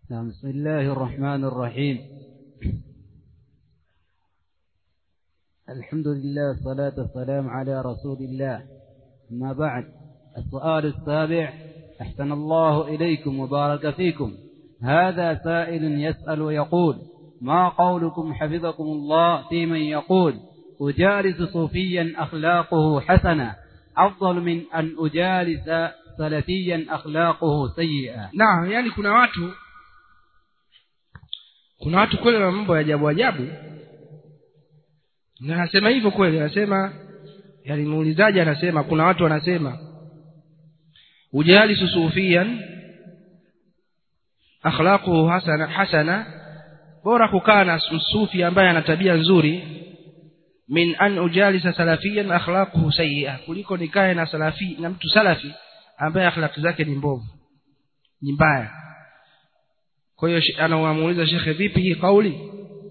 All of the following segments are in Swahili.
نعم بسم الله الرحمن الرحيم الحمد لله والصلاة والسلام على رسول الله أما بعد السؤال السابع أحسن الله إليكم وبارك فيكم هذا سائل يسأل ويقول ما قولكم حفظكم الله في من يقول أجالس صوفيا أخلاقه حسنة أفضل من أن أجالس سلفيا أخلاقه سيئة naam yani kuna watu kuna watu kweli na mambo ya ajabu ajabu na anasema hivyo kweli anasema yani muulizaji anasema kuna watu wanasema ujalisu sufian akhlaquhu hasana hasana bora kukaa na sufi ambaye ana tabia nzuri min an ujalisa salafiyan akhlaquhu sayyi'a kuliko nikae na salafi na mtu salafi ambaye akhlaqi zake ni mbovu ni mbaya kwa hiyo anamuuliza shekhe vipi hii kauli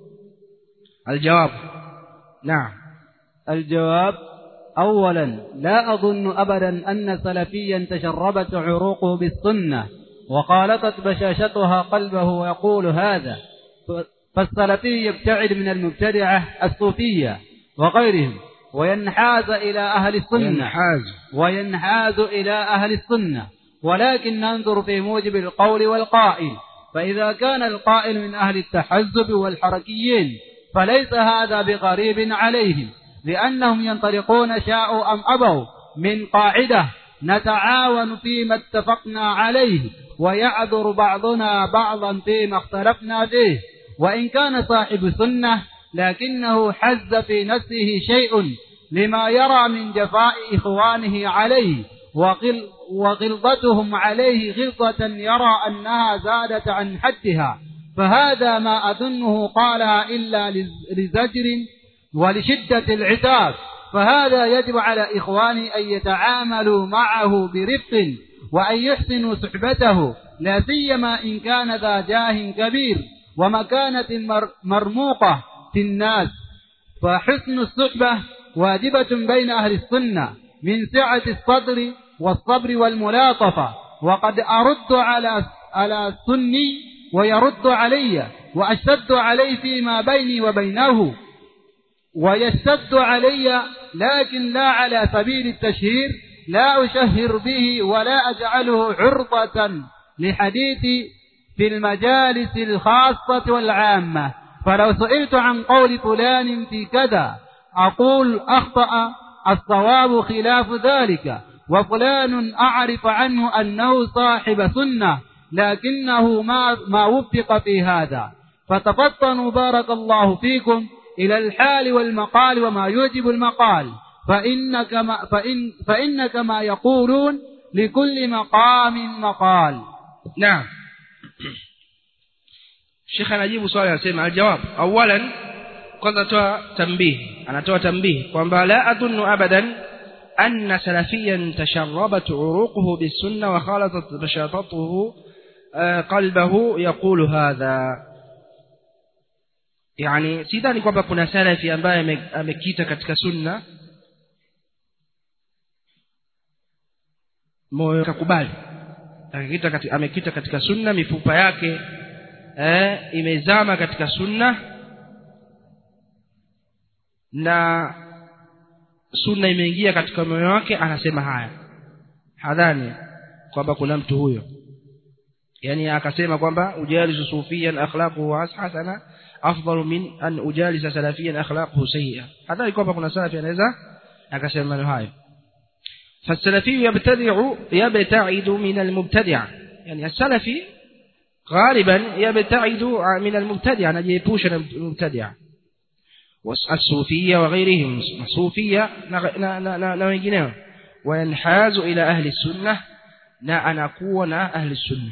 aljawab naam الجواب أولا لا أظن أبدا أن سلفيا تشربت عروقه بالسنة وخالطت بشاشتها قلبه ويقول هذا فالسلفي يبتعد من المبتدعة الصوفية وغيرهم وينحاز إلى أهل السنة ينحاز وينحاز إلى أهل السنة ولكن ننظر في موجب القول والقائل فإذا كان القائل من أهل التحزب والحركيين فليس هذا بغريب عليهم لأنهم ينطلقون شاءوا أم أبوا من قاعدة نتعاون فيما اتفقنا عليه ويعذر بعضنا بعضا فيما اختلفنا فيه وإن كان صاحب سنة لكنه حز في نفسه شيء لما يرى من جفاء إخوانه عليه وغل وغلظتهم عليه غلظة يرى أنها زادت عن حدها فهذا ما أظنه قالها إلا لزجر ولشدة العتاب فهذا يجب على إخواني أن يتعاملوا معه برفق وأن يحسنوا صحبته لا سيما إن كان ذا جاه كبير ومكانة مر مرموقة في الناس فحسن الصحبة واجبة بين أهل السنة من سعة الصدر والصبر والملاطفة وقد أرد على على السني ويرد علي وأشتد عليه فيما بيني وبينه ويشتد علي لكن لا على سبيل التشهير لا أشهر به ولا أجعله عرضة لحديثي في المجالس الخاصة والعامة فلو سئلت عن قول فلان في كذا أقول أخطأ الصواب خلاف ذلك وفلان أعرف عنه أنه صاحب سنة لكنه ما, ما وفق في هذا فتفطنوا بارك الله فيكم إلى الحال والمقال وما يوجب المقال فإن كما, فإن, فإن كما يقولون لكل مقام مقال نعم Sheikh anajibu swali anasema aljawab awalan kwanza atoa tambihi anatoa tambihi kwamba la adunnu abadan anna salafiyan tasharrabat uruquhu bisunna wa khalatat bashatatuhu qalbahu yaqulu hadha yani sidhani kwamba kuna salafi ambaye amekita katika sunna moyo kakubali akikita katika, amekita katika sunna mifupa yake eh, imezama katika sunna na sunna imeingia katika moyo wake anasema haya hadhani kwamba kuna mtu huyo yani akasema kwamba ujalisu sufiyan akhlaquhu hasana afdalu min an ujalisa salafiyan akhlaquhu sayyi'a hadhani kwamba kuna salafi anaweza akasema maneno hayo فالسلفي يبتدع يبتعد من المبتدع يعني السلفي غالبا يبتعد من المبتدع نجيبوش المبتدع والصوفية وغيرهم الصوفية نوينجنهم وينحاز إلى أهل السنة نا أنكون أهل السنة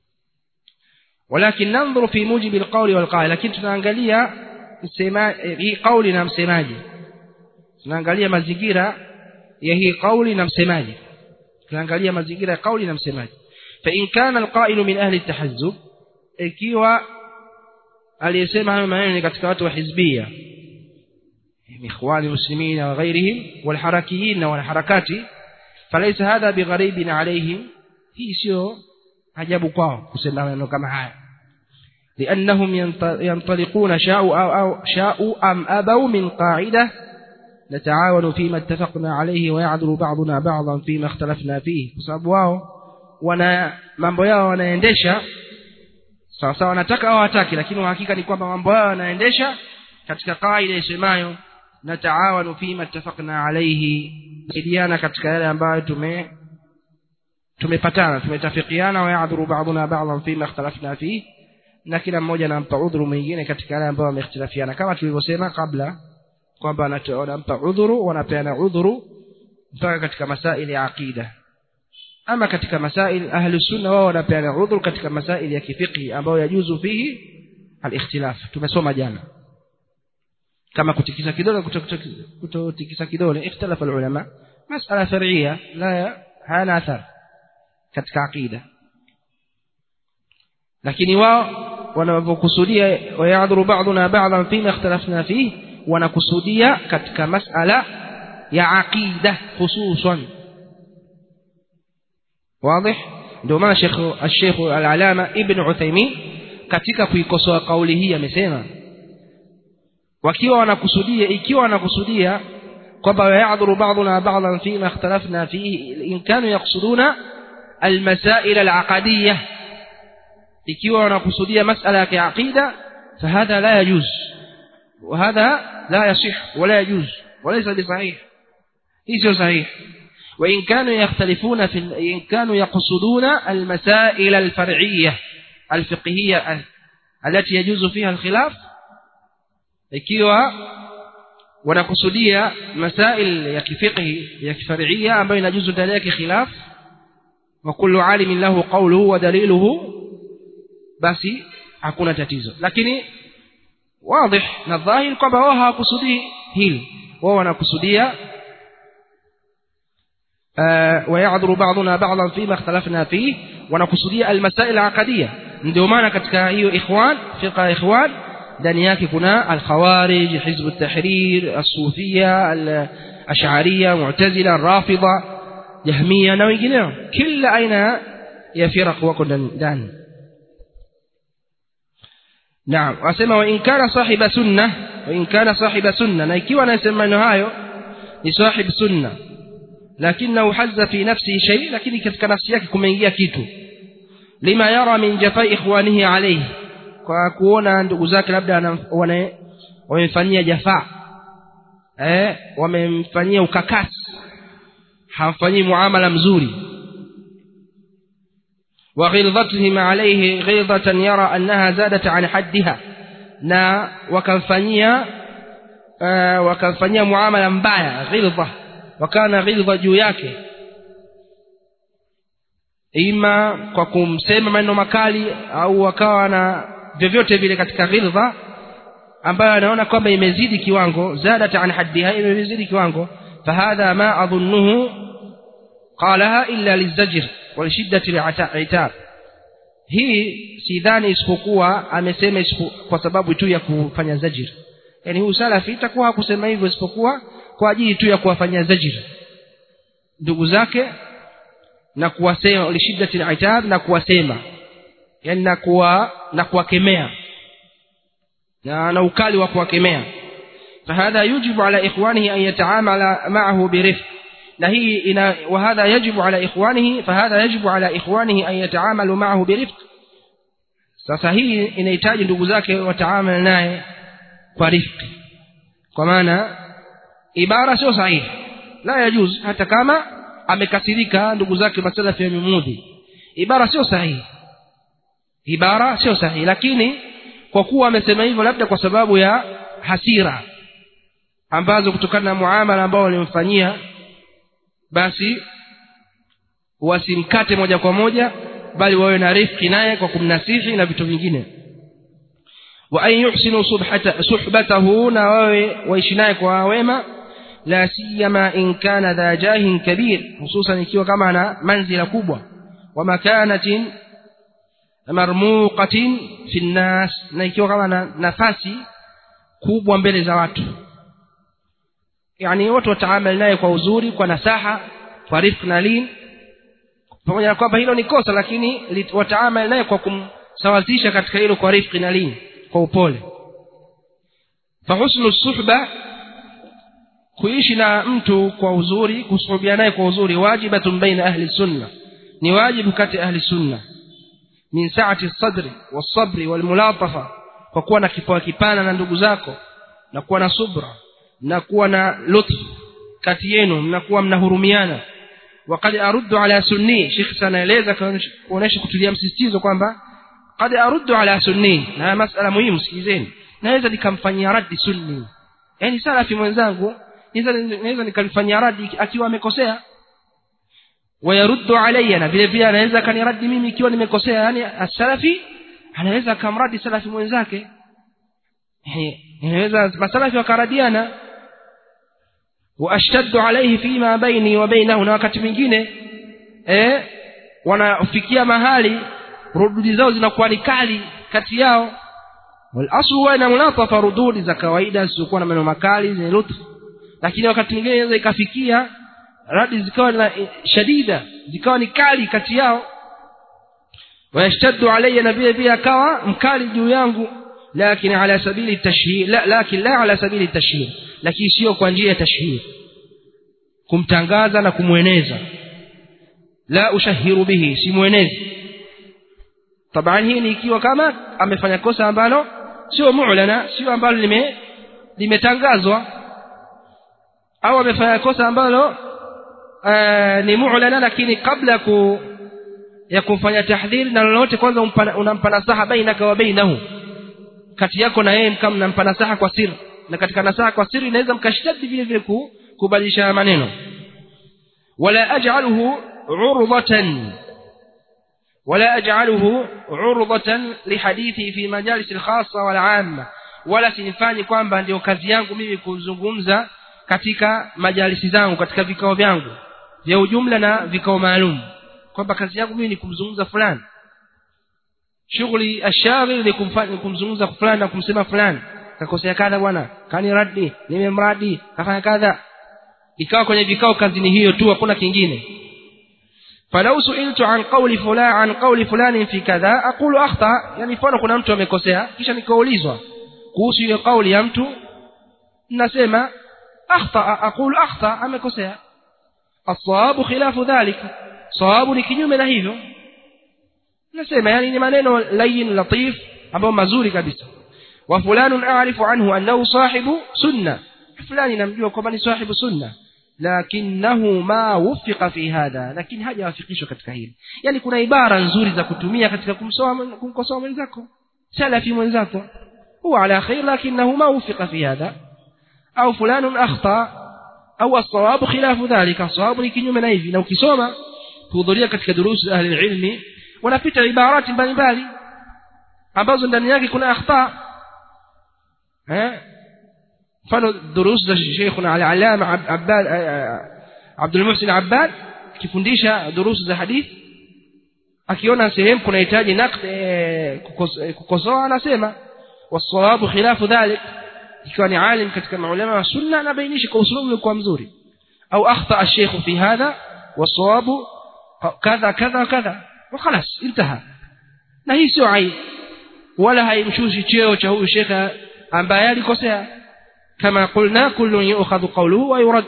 ولكن ننظر في موجب القول والقائل لكن tunaangalia hii kauli na msemaji tunaangalia mazingira ya hii kauli na msemaji tunaangalia mazingira ya kauli na msemaji فإن كان القائل من أهل التحزب ikiwa aliyesema hayo maneno ni katika watu wa hizbia ikhwani muslimina wa ghairihim walharakiyin wal harakati falaysa hadha bigharibin alayhim hii sio ajabu kwao kusema maneno kama haya لأنهم ينطلقون شاءوا أو, أو شاءوا أم أبوا من قاعدة نتعاون فيما اتفقنا عليه ويعذر بعضنا بعضا فيما اختلفنا فيه sababu wao wana mambo yao wanaendesha sawa sawa wanataka au hataki lakini hakika ni kwamba mambo yao wanaendesha katika kaida isemayo nataawanu fima ittafaqna alayhi saidiana katika yale ambayo tume tumepatana tumetafikiana wa ya'dhuru ba'duna ba'dhan fima ikhtalafna fihi na kila mmoja anampa udhuru mwingine katika yale ambayo wamehitilafiana kama tulivyosema kabla kwamba wanampa udhuru wanapeana udhuru mpaka katika masaili ya aqida ama katika masail ahli sunna wao wanapeana udhuru katika masaili ya kifiqhi ambayo yajuzu fihi al-ikhtilaf tumesoma jana kama kutikisa kidole kutotikisa kidole ikhtalafa ulama masala far'iyya la hana athar katika aqida lakini wao wanapokusudia wayadhuru ba'duna ba'dhan fima ikhtalafna fihi wanakusudia katika masala ya aqida hususan واضح ndio maana Sheikh Sheikh Al-Alama Ibn Uthaymeen katika kuikosoa kauli hii amesema wakiwa wanakusudia ikiwa wanakusudia kwamba ya'dhuru ba'duna ba'dhan fima ikhtalafna fihi in kanu yaqsuduna al-masail al-aqadiyyah ikiwa wanakusudia masala ya kiaqida fahadha la yajuz وهذا لا يصح ولا يجوز وليس بصحيح ليس صحيح وإن كانوا يختلفون في إن كانوا يقصدون المسائل الفرعية الفقهية التي يجوز فيها الخلاف ikiwa wanakusudia masail ya kifiqhi ya kifar'ia ambayo inajuzu ndani yake khilaf wa kullu alimin lahu qawluhu wa daliluhu basi hakuna tatizo lakini واضح na dhahir kwamba wao hawakusudii hili wao wanakusudia ويعذر بعضنا بعضا فيما اختلفنا فيه wanakusudia almasail aqadiyya ndio maana katika hiyo ikhwan fiqa ikhwan ndani yake kuna alkhawarij hizb at-tahrir as-sufiyya al-ash'ariyya mu'tazila rafida jahmiyya na wengineo kila aina ya firaq wako ndani Naam, wasema wa in kana sahiba sunna, wa in kana sahiba sunna, na ikiwa anasema maneno hayo ni sahib sunna, lakini hazza fi nafsi shay, lakini katika nafsi yake kumeingia kitu lima yara min jafai ikhwanihi alayhi, kwa kuona ndugu zake labda wamemfanyia jafaa eh, wamemfanyia ukakasi, hamfanyii muamala mzuri وغلظتهم عليه غلظة يرى أنها زادت عن حدها na wakamfanyia uh, wakamfanyia muamala mbaya ghildha wakawa na ghildha juu yake ima kwa kumsema maneno makali au wakawa na vyovyote vile katika ghildha ambayo anaona kwamba imezidi kiwango zadat an haddiha imezidi kiwango fahadha ma adhunnuhu qalaha illa lizajr walshiddati li'tab hii sidhani isipokuwa amesema kwa sababu tu ya kufanya zajir yani huyu salafi itakuwa hakusema hivyo isipokuwa kwa ajili tu ya kuwafanyia zajir ndugu zake na kuwasema lishiddati li'tab na kuwasema yani na kuwa na kuwakemea na na ukali wa kuwakemea فهذا يجب على إخوانه أن يتعامل معه برفق na hii ina وهذا يجب على إخوانه فهذا يجب على إخوانه أن يتعاملوا معه برفق sasa hii inahitaji ndugu zake wataamali naye kwa rifqi kwa maana ibara sio sahihi la yajuz hata kama amekasirika ndugu zake masalafi yamemudhi ibara sio sahihi ibara sio sahihi lakini kwa kuwa amesema hivyo labda kwa sababu ya hasira ambazo kutokana na muamala ambao walimfanyia basi wasimkate moja kwa moja bali wawe na rifiki naye kwa kumnasihi na vitu vingine wa an yuhsinu subhata suhbatahu na wawe waishi naye kwa wema la siyama in kana dha jahin kabir hususan ikiwa kama ana manzila kubwa wa makanatin marmuqatin fi nnas na ikiwa kama na nafasi kubwa mbele za watu yani watu wataamali naye kwa uzuri kwa nasaha kwa rifq na lin pamoja na kwamba hilo ni kosa lakini wataamali naye kwa sawazisha katika hilo kwa rifqi na lini kwa upole fa husnu suhba kuishi na mtu kwa uzuri kusuhubiana naye kwa uzuri wajibatun baina ahli sunna ni wajibu kati ya ahli sunna min saati sadri wasabri walmulatafa kwa kuwa na kifua kipana na ndugu zako na kuwa na subra na kuwa na lutf kati yenu mnakuwa mnahurumiana وقد أرد على سني شيخ سanaeleza kuonesha kutilia msisitizo kwamba قد أرد على سني na masala muhimu sikizeni naweza nikamfanyia radi sunni yani salafi mwenzangu naweza nikamfanyia radi akiwa amekosea wayaruddu alayya na vile vile anaweza kaniradi mimi ikiwa nimekosea yani asalafi anaweza akamradi salafi mwenzake inaweza masalafi wakaradiana waashtaddu alayhi fima baini wa bainahu na wakati mwingine eh wanafikia mahali rududi zao zinakuwa ni kali kati yao walaslu huwa ina munatafa rududi za kawaida zisizokuwa na maneno makali zenye lutfu lakini wakati mwingine inaweza ikafikia radi zikawa na shadida zikawa ni kali kati yao wayashtaddu alayya na vile vile akawa mkali juu yangu lakini ala sabili tashhir la lakini la ala sabili tashhir lakini sio kwa njia ya tashhir kumtangaza na kumweneza la ushahiru bihi simwenezi taban hii ni ikiwa kama amefanya kosa ambalo sio mu'lana sio ambalo lime limetangazwa au amefanya kosa ambalo ni mu'lana lakini kabla ku ya kumfanya tahdhiri na lolote kwanza unampa nasaha bainaka wa bainahu kati yako na yeye kama mnampa nasaha kwa siri na katika nasaha kwa siri inaweza mkashtadi vile vile kubadilisha maneno wala aj'aluhu urḍatan ولا أجعله عرضة لحديثي في مجالس الخاصة والعامة ولا sinifanye kwamba ndio kazi yangu mimi kuzungumza katika majalisi zangu katika vikao vyangu vya ujumla na vikao maalum kwamba kazi yangu mimi ni kumzungumza fulani shughuli ashaghil ni kumfanya kumzungumza fulani na kumsema fulani kakosea kadha bwana kani radi nimemradi kafanya kadha ikawa kwenye vikao kazi ni hiyo tu hakuna kingine فلو سئلت عن قول فلان عن قول فلان في كذا اقول اخطا يعني mfano kuna mtu amekosea kisha nikaulizwa kuhusu ile kauli ya mtu nasema akhta aqul akhta amekosea الصواب خلاف ذلك صواب ni kinyume na hivyo nasema yani ni maneno layin latif ambayo mazuri kabisa wa fulanun a'rifu anhu annahu sahibu sunna fulani namjua kwamba ni sahibu sunna lakinahu ma wufiqa fi hadha lakini hajawafikishwa katika hili yani kuna ibara nzuri za kutumia katika kumsoa kumkosoa mwenzako salafi mwenzako huwa ala khair lakinahu ma wufiqa fi hadha au fulanun akhta au as-sawab khilafu dhalika sawabu ni kinyume na hivi na ukisoma kuhudhuria katika durusu ahli ilmi wanapita ibarati mbalimbali ambazo ndani yake kuna akhta eh mfano durus za Sheikhuna al-Allama Abbad Abdul Muhsin Abbad kifundisha durusu za hadithi akiona sehemu kunahitaji naqd kukosoa anasema wasawabu khilafu dhalik ikiwa ni alim katika maulama wa sunna anabainisha kwa usulubu kwa mzuri au akhta al-sheikh fi hadha wasawabu kadha kadha kadha وخلاص انتهى na hii sio aibu wala haimshushi cheo cha huyu shekha ambaye alikosea كما قلنا كل يؤخذ قوله ويرد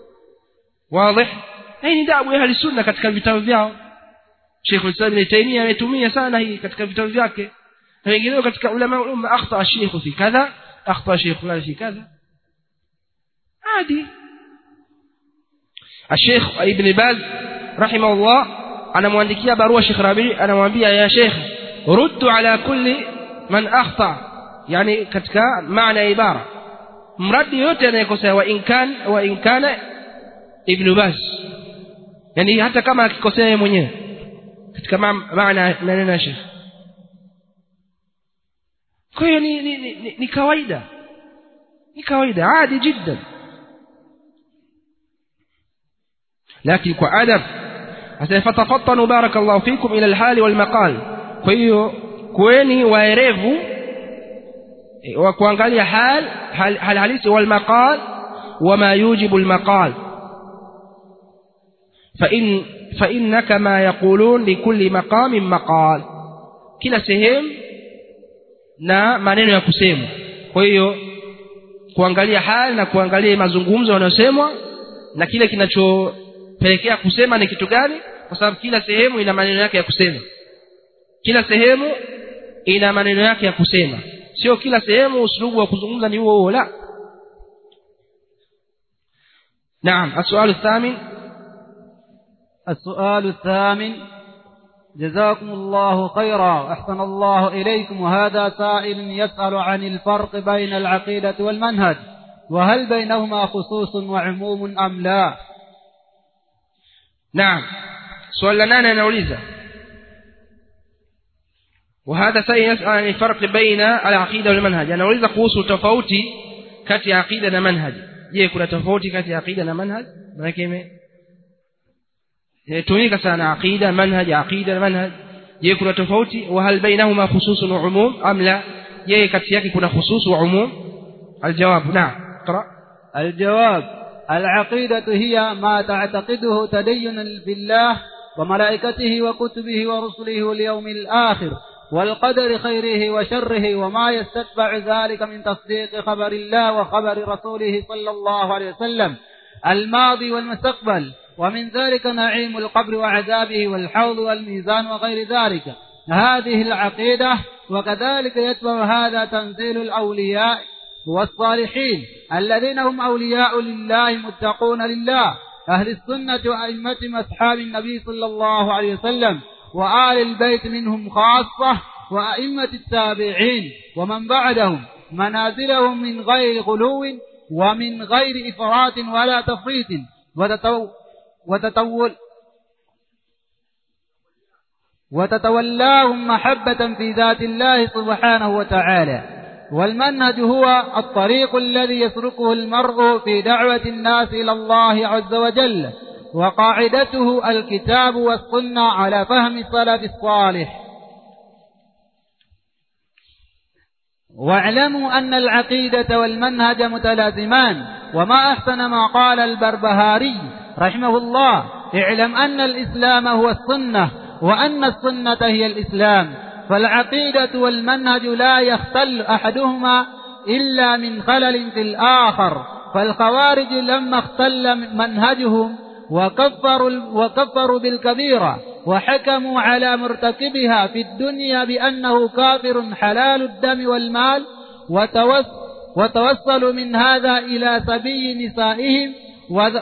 واضح hii ni dabu ya ahli sunna katika vitabu vyao Sheikh Islam Ibn Taymiyyah ametumia sana hii katika vitabu vyake na wengineo katika ulama umma akhta Sheikh fi kadha akhta Sheikh fulani fi kadha hadi Sheikh Ibn Baz rahimahullah anamwandikia barua Sheikh Rabi anamwambia ya Sheikh ruddu ala kulli man akhta yani katika maana ya ibara mradi yote anayekosea wa inkan wa inkana ibn Baz yani hata kama akikosea yeye mwenyewe katika maana maneno ya Sheikh kwa hiyo ni, ni, ni, ni kawaida ni kawaida عادي جدا لكن kwa adab asifatafattanu barakallahu fikum ila alhali walmaqal kwa hiyo kueni waerevu wa kuangalia hal hal halisi walmaqal wama yujibu almaqal fa in fa innaka ma yaqulun likulli maqamin maqal kila sehemu na maneno ya kusemwa kwa hiyo kuangalia hali na kuangalia mazungumzo yanayosemwa na kile kinachopelekea kusema ni kitu gani kwa sababu kila sehemu ina maneno yake ya kusema kila sehemu ina maneno yake ya kusema sio kila sehemu uslubu wa kuzungumza ni huo huo la نعم السؤال الثامن السؤال الثامن جزاكم الله خيرا وأحسن الله إليكم وهذا سائل يسأل عن الفرق بين العقيدة والمنهج وهل بينهما خصوص وعموم أم لا نعم سؤال لنا نوليزا وهذا سائل يسأل عن الفرق بين العقيدة والمنهج أنا أوليزا قوس تفوتي كتي عقيدة ومنهج je kuna tofauti kati ya aqida na manhaj maana ime tumika sana aqida manhaj aqida na manhaj je kuna tofauti wa hal bainahuma khususun wa umum am la je kati yake kuna khusus wa umum aljawab na'am اقرا الجواب العقيدة هي ما تعتقده تدينا بالله وملائكته وكتبه ورسله واليوم الآخر والقدر خيره وشره وما يستتبع ذلك من تصديق خبر الله وخبر رسوله صلى الله عليه وسلم الماضي والمستقبل ومن ذلك نعيم القبر وعذابه والحوض والميزان وغير ذلك هذه العقيدة وكذلك يتبع هذا تنزيل الأولياء والصالحين الذين هم أولياء لله متقون لله أهل السنة وأئمة أصحاب النبي صلى الله عليه وسلم وآل البيت منهم خاصة وأئمة التابعين ومن بعدهم منازلهم من غير غلو ومن غير إفراط ولا تفريط وتتو وتتول وتتولاهم محبة في ذات الله سبحانه وتعالى والمنهج هو الطريق الذي يسلكه المرء في دعوة الناس إلى الله عز وجل وقاعدته الكتاب والسنة على فهم السلف الصالح واعلموا أن العقيدة والمنهج متلازمان وما أحسن ما قال البربهاري رحمه الله اعلم أن الإسلام هو السنة وأن السنة هي الإسلام فالعقيدة والمنهج لا يختل أحدهما إلا من خلل في الآخر فالخوارج لما اختل منهجهم وكفروا, وكفروا بالكبيرة وحكموا على مرتكبها في الدنيا بأنه كافر حلال الدم والمال وتوس وتوصلوا من هذا إلى سبي نسائهم وذ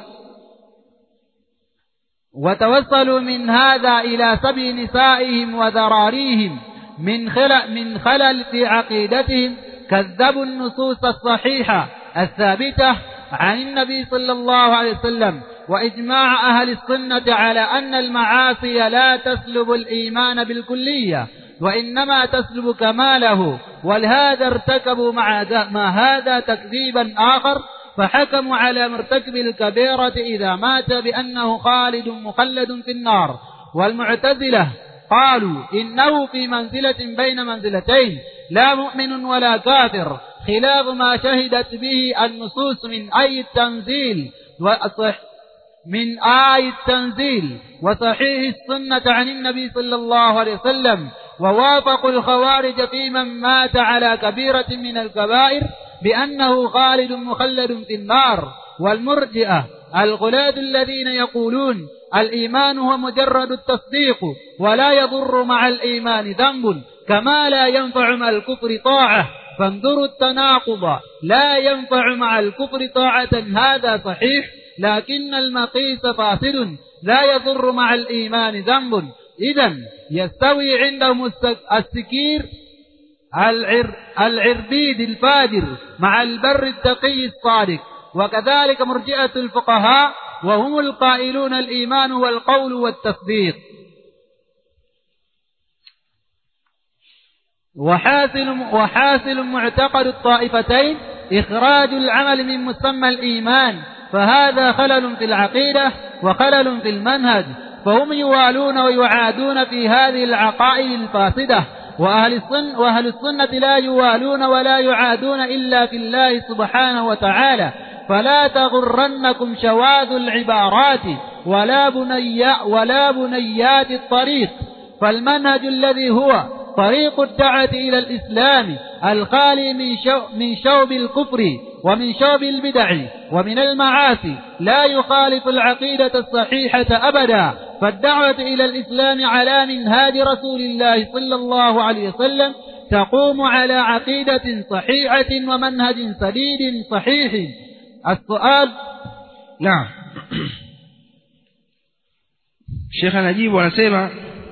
وتوصلوا من هذا إلى سبي نسائهم وذراريهم من خلل, من خلل في عقيدتهم كذبوا النصوص الصحيحة الثابتة عن النبي صلى الله عليه وسلم وإجماع أهل السنة على أن المعاصي لا تسلب الإيمان بالكلية وإنما تسلب كماله ولهذا ارتكبوا مع, مع هذا تكذيبا آخر فحكموا على مرتكب الكبيرة إذا مات بأنه خالد مخلد في النار والمعتزلة قالوا إنه في منزلة بين منزلتين لا مؤمن ولا كافر خلاف ما شهدت به النصوص من أي التنزيل وصح من آي التنزيل وصحيح السنة عن النبي صلى الله عليه وسلم ووافقوا الخوارج في من مات على كبيرة من الكبائر بأنه خالد مخلد في النار والمرجئة الغلاة الذين يقولون الإيمان هو مجرد التصديق ولا يضر مع الإيمان ذنب كما لا ينفع مع الكفر طاعة فانظروا التناقض لا ينفع مع الكفر طاعة هذا صحيح لكن المقيس فاسد لا يضر مع الإيمان ذنب إذا يستوي عندهم السكير العر العربيد الفاجر مع البر التقي الصادق وكذلك مرجئة الفقهاء وهم القائلون الإيمان والقول والتصديق وحاصل وحاصل معتقد الطائفتين إخراج العمل من مسمى الإيمان فهذا خلل في العقيدة وخلل في المنهج فهم يوالون ويعادون في هذه العقائد الفاسدة وأهل السنة, وأهل السنة لا يوالون ولا يعادون إلا في الله سبحانه وتعالى فلا تغرنكم شواذ العبارات ولا بني ولا بنيات الطريق فالمنهج الذي هو طريق الدعوة إلى الإسلام الخالي من, شو من شوب الكفر ومن شوب البدع ومن المعاصي لا يخالف العقيدة الصحيحة أبدا فالدعوة إلى الإسلام على منهاج رسول الله صلى الله عليه وسلم تقوم على عقيدة صحيحة ومنهج سديد صحيح السؤال نعم شيخ نجيب anasema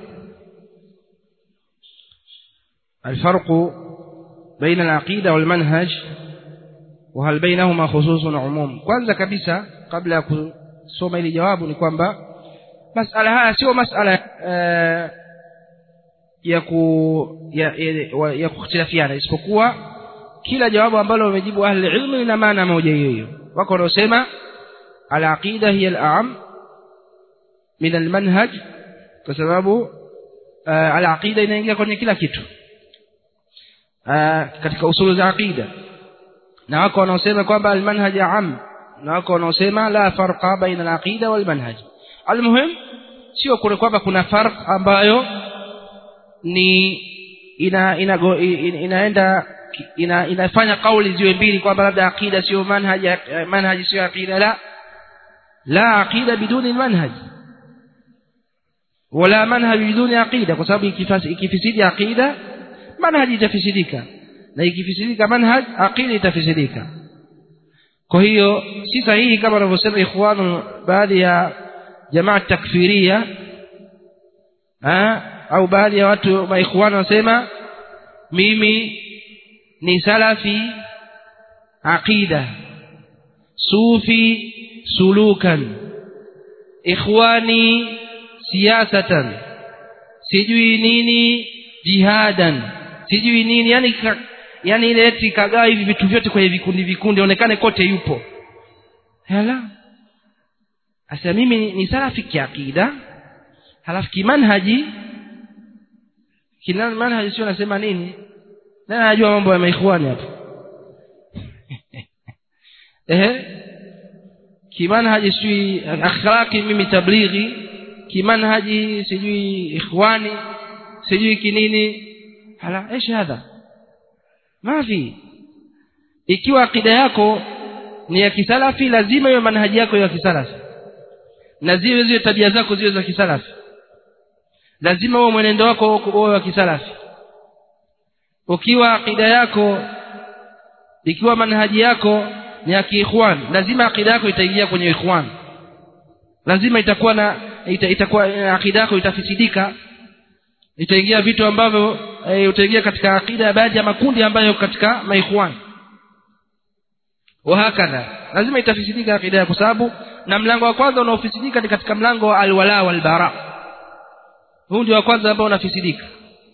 الفرق بين العقيدة والمنهج وهل بينهما خصوص وعموم kwanza kabisa kabla ya kusoma hili jawabu ni kwamba masala haya sio masala uh, ya ku ya, ya, ya kukhtilafiana isipokuwa kila jawabu ambalo wamejibu ahli ilmu lina maana moja hiyo hiyo wako wanaosema al-aqida hiya al-a'am min al-manhaj kwa sababu uh, al-aqida inaingia kwenye kila kitu uh, katika usulu za aqida na wako wanaosema kwamba al-manhaj am na wako wanaosema la farqa baina al-aqida wal-manhaj al-muhim sio kule kwamba kuna farq ambayo ni ina, ina, ina inaenda ina, inafanya kauli ziwe mbili kwamba labda aqida sio manhaj manhaj sio aqida la la aqida biduni manhaj wala manhaj biduni aqida kwa sababu ikifisidi aqida manhaj itafisidika na ikifisidika manhaj aqida itafisidika kwa hiyo si sahihi kama wanavyosema ikhwanu baadhi ya jamaa takfiria au baadhi ya watu maikhwani wanasema mimi ni salafi aqida sufi sulukan ikhwani siyasatan sijui nini jihadan sijui nini yani ka, yani ile eti kagaa hivi vitu vyote kwenye vikundi vikundi onekane kote yupo hala asa mimi ni, ni salafi kiakida halafu kimanhaji kina manhaji sio nasema nini nani anajua mambo ya maikhwani hapo ehe kimanhaji sijui akhlaqi mimi tablighi kimanhaji sijui ikhwani sijui kinini hala ايش hadha mafi ikiwa akida yako ni ya kisalafi lazima iwe manhaji yako ya kisalafi na ziwe ziwe tabia zako ziwe za kisalafi lazima uwe mwenendo wako uwe wa kisalafi ukiwa akida yako ikiwa manhaji yako ni ya kiikhwan lazima akida yako itaingia kwenye ikhwan lazima itakuwa na ita, itakuwa akida yako itafisidika itaingia vitu ambavyo e, utaingia katika akida ya baadhi ya makundi ambayo katika maikhwan wahakadha lazima itafisidika akida yako sababu na mlango wa kwanza unaofisidika ni katika mlango wa alwala walbara huu ndio wa kwanza ambao unafisidika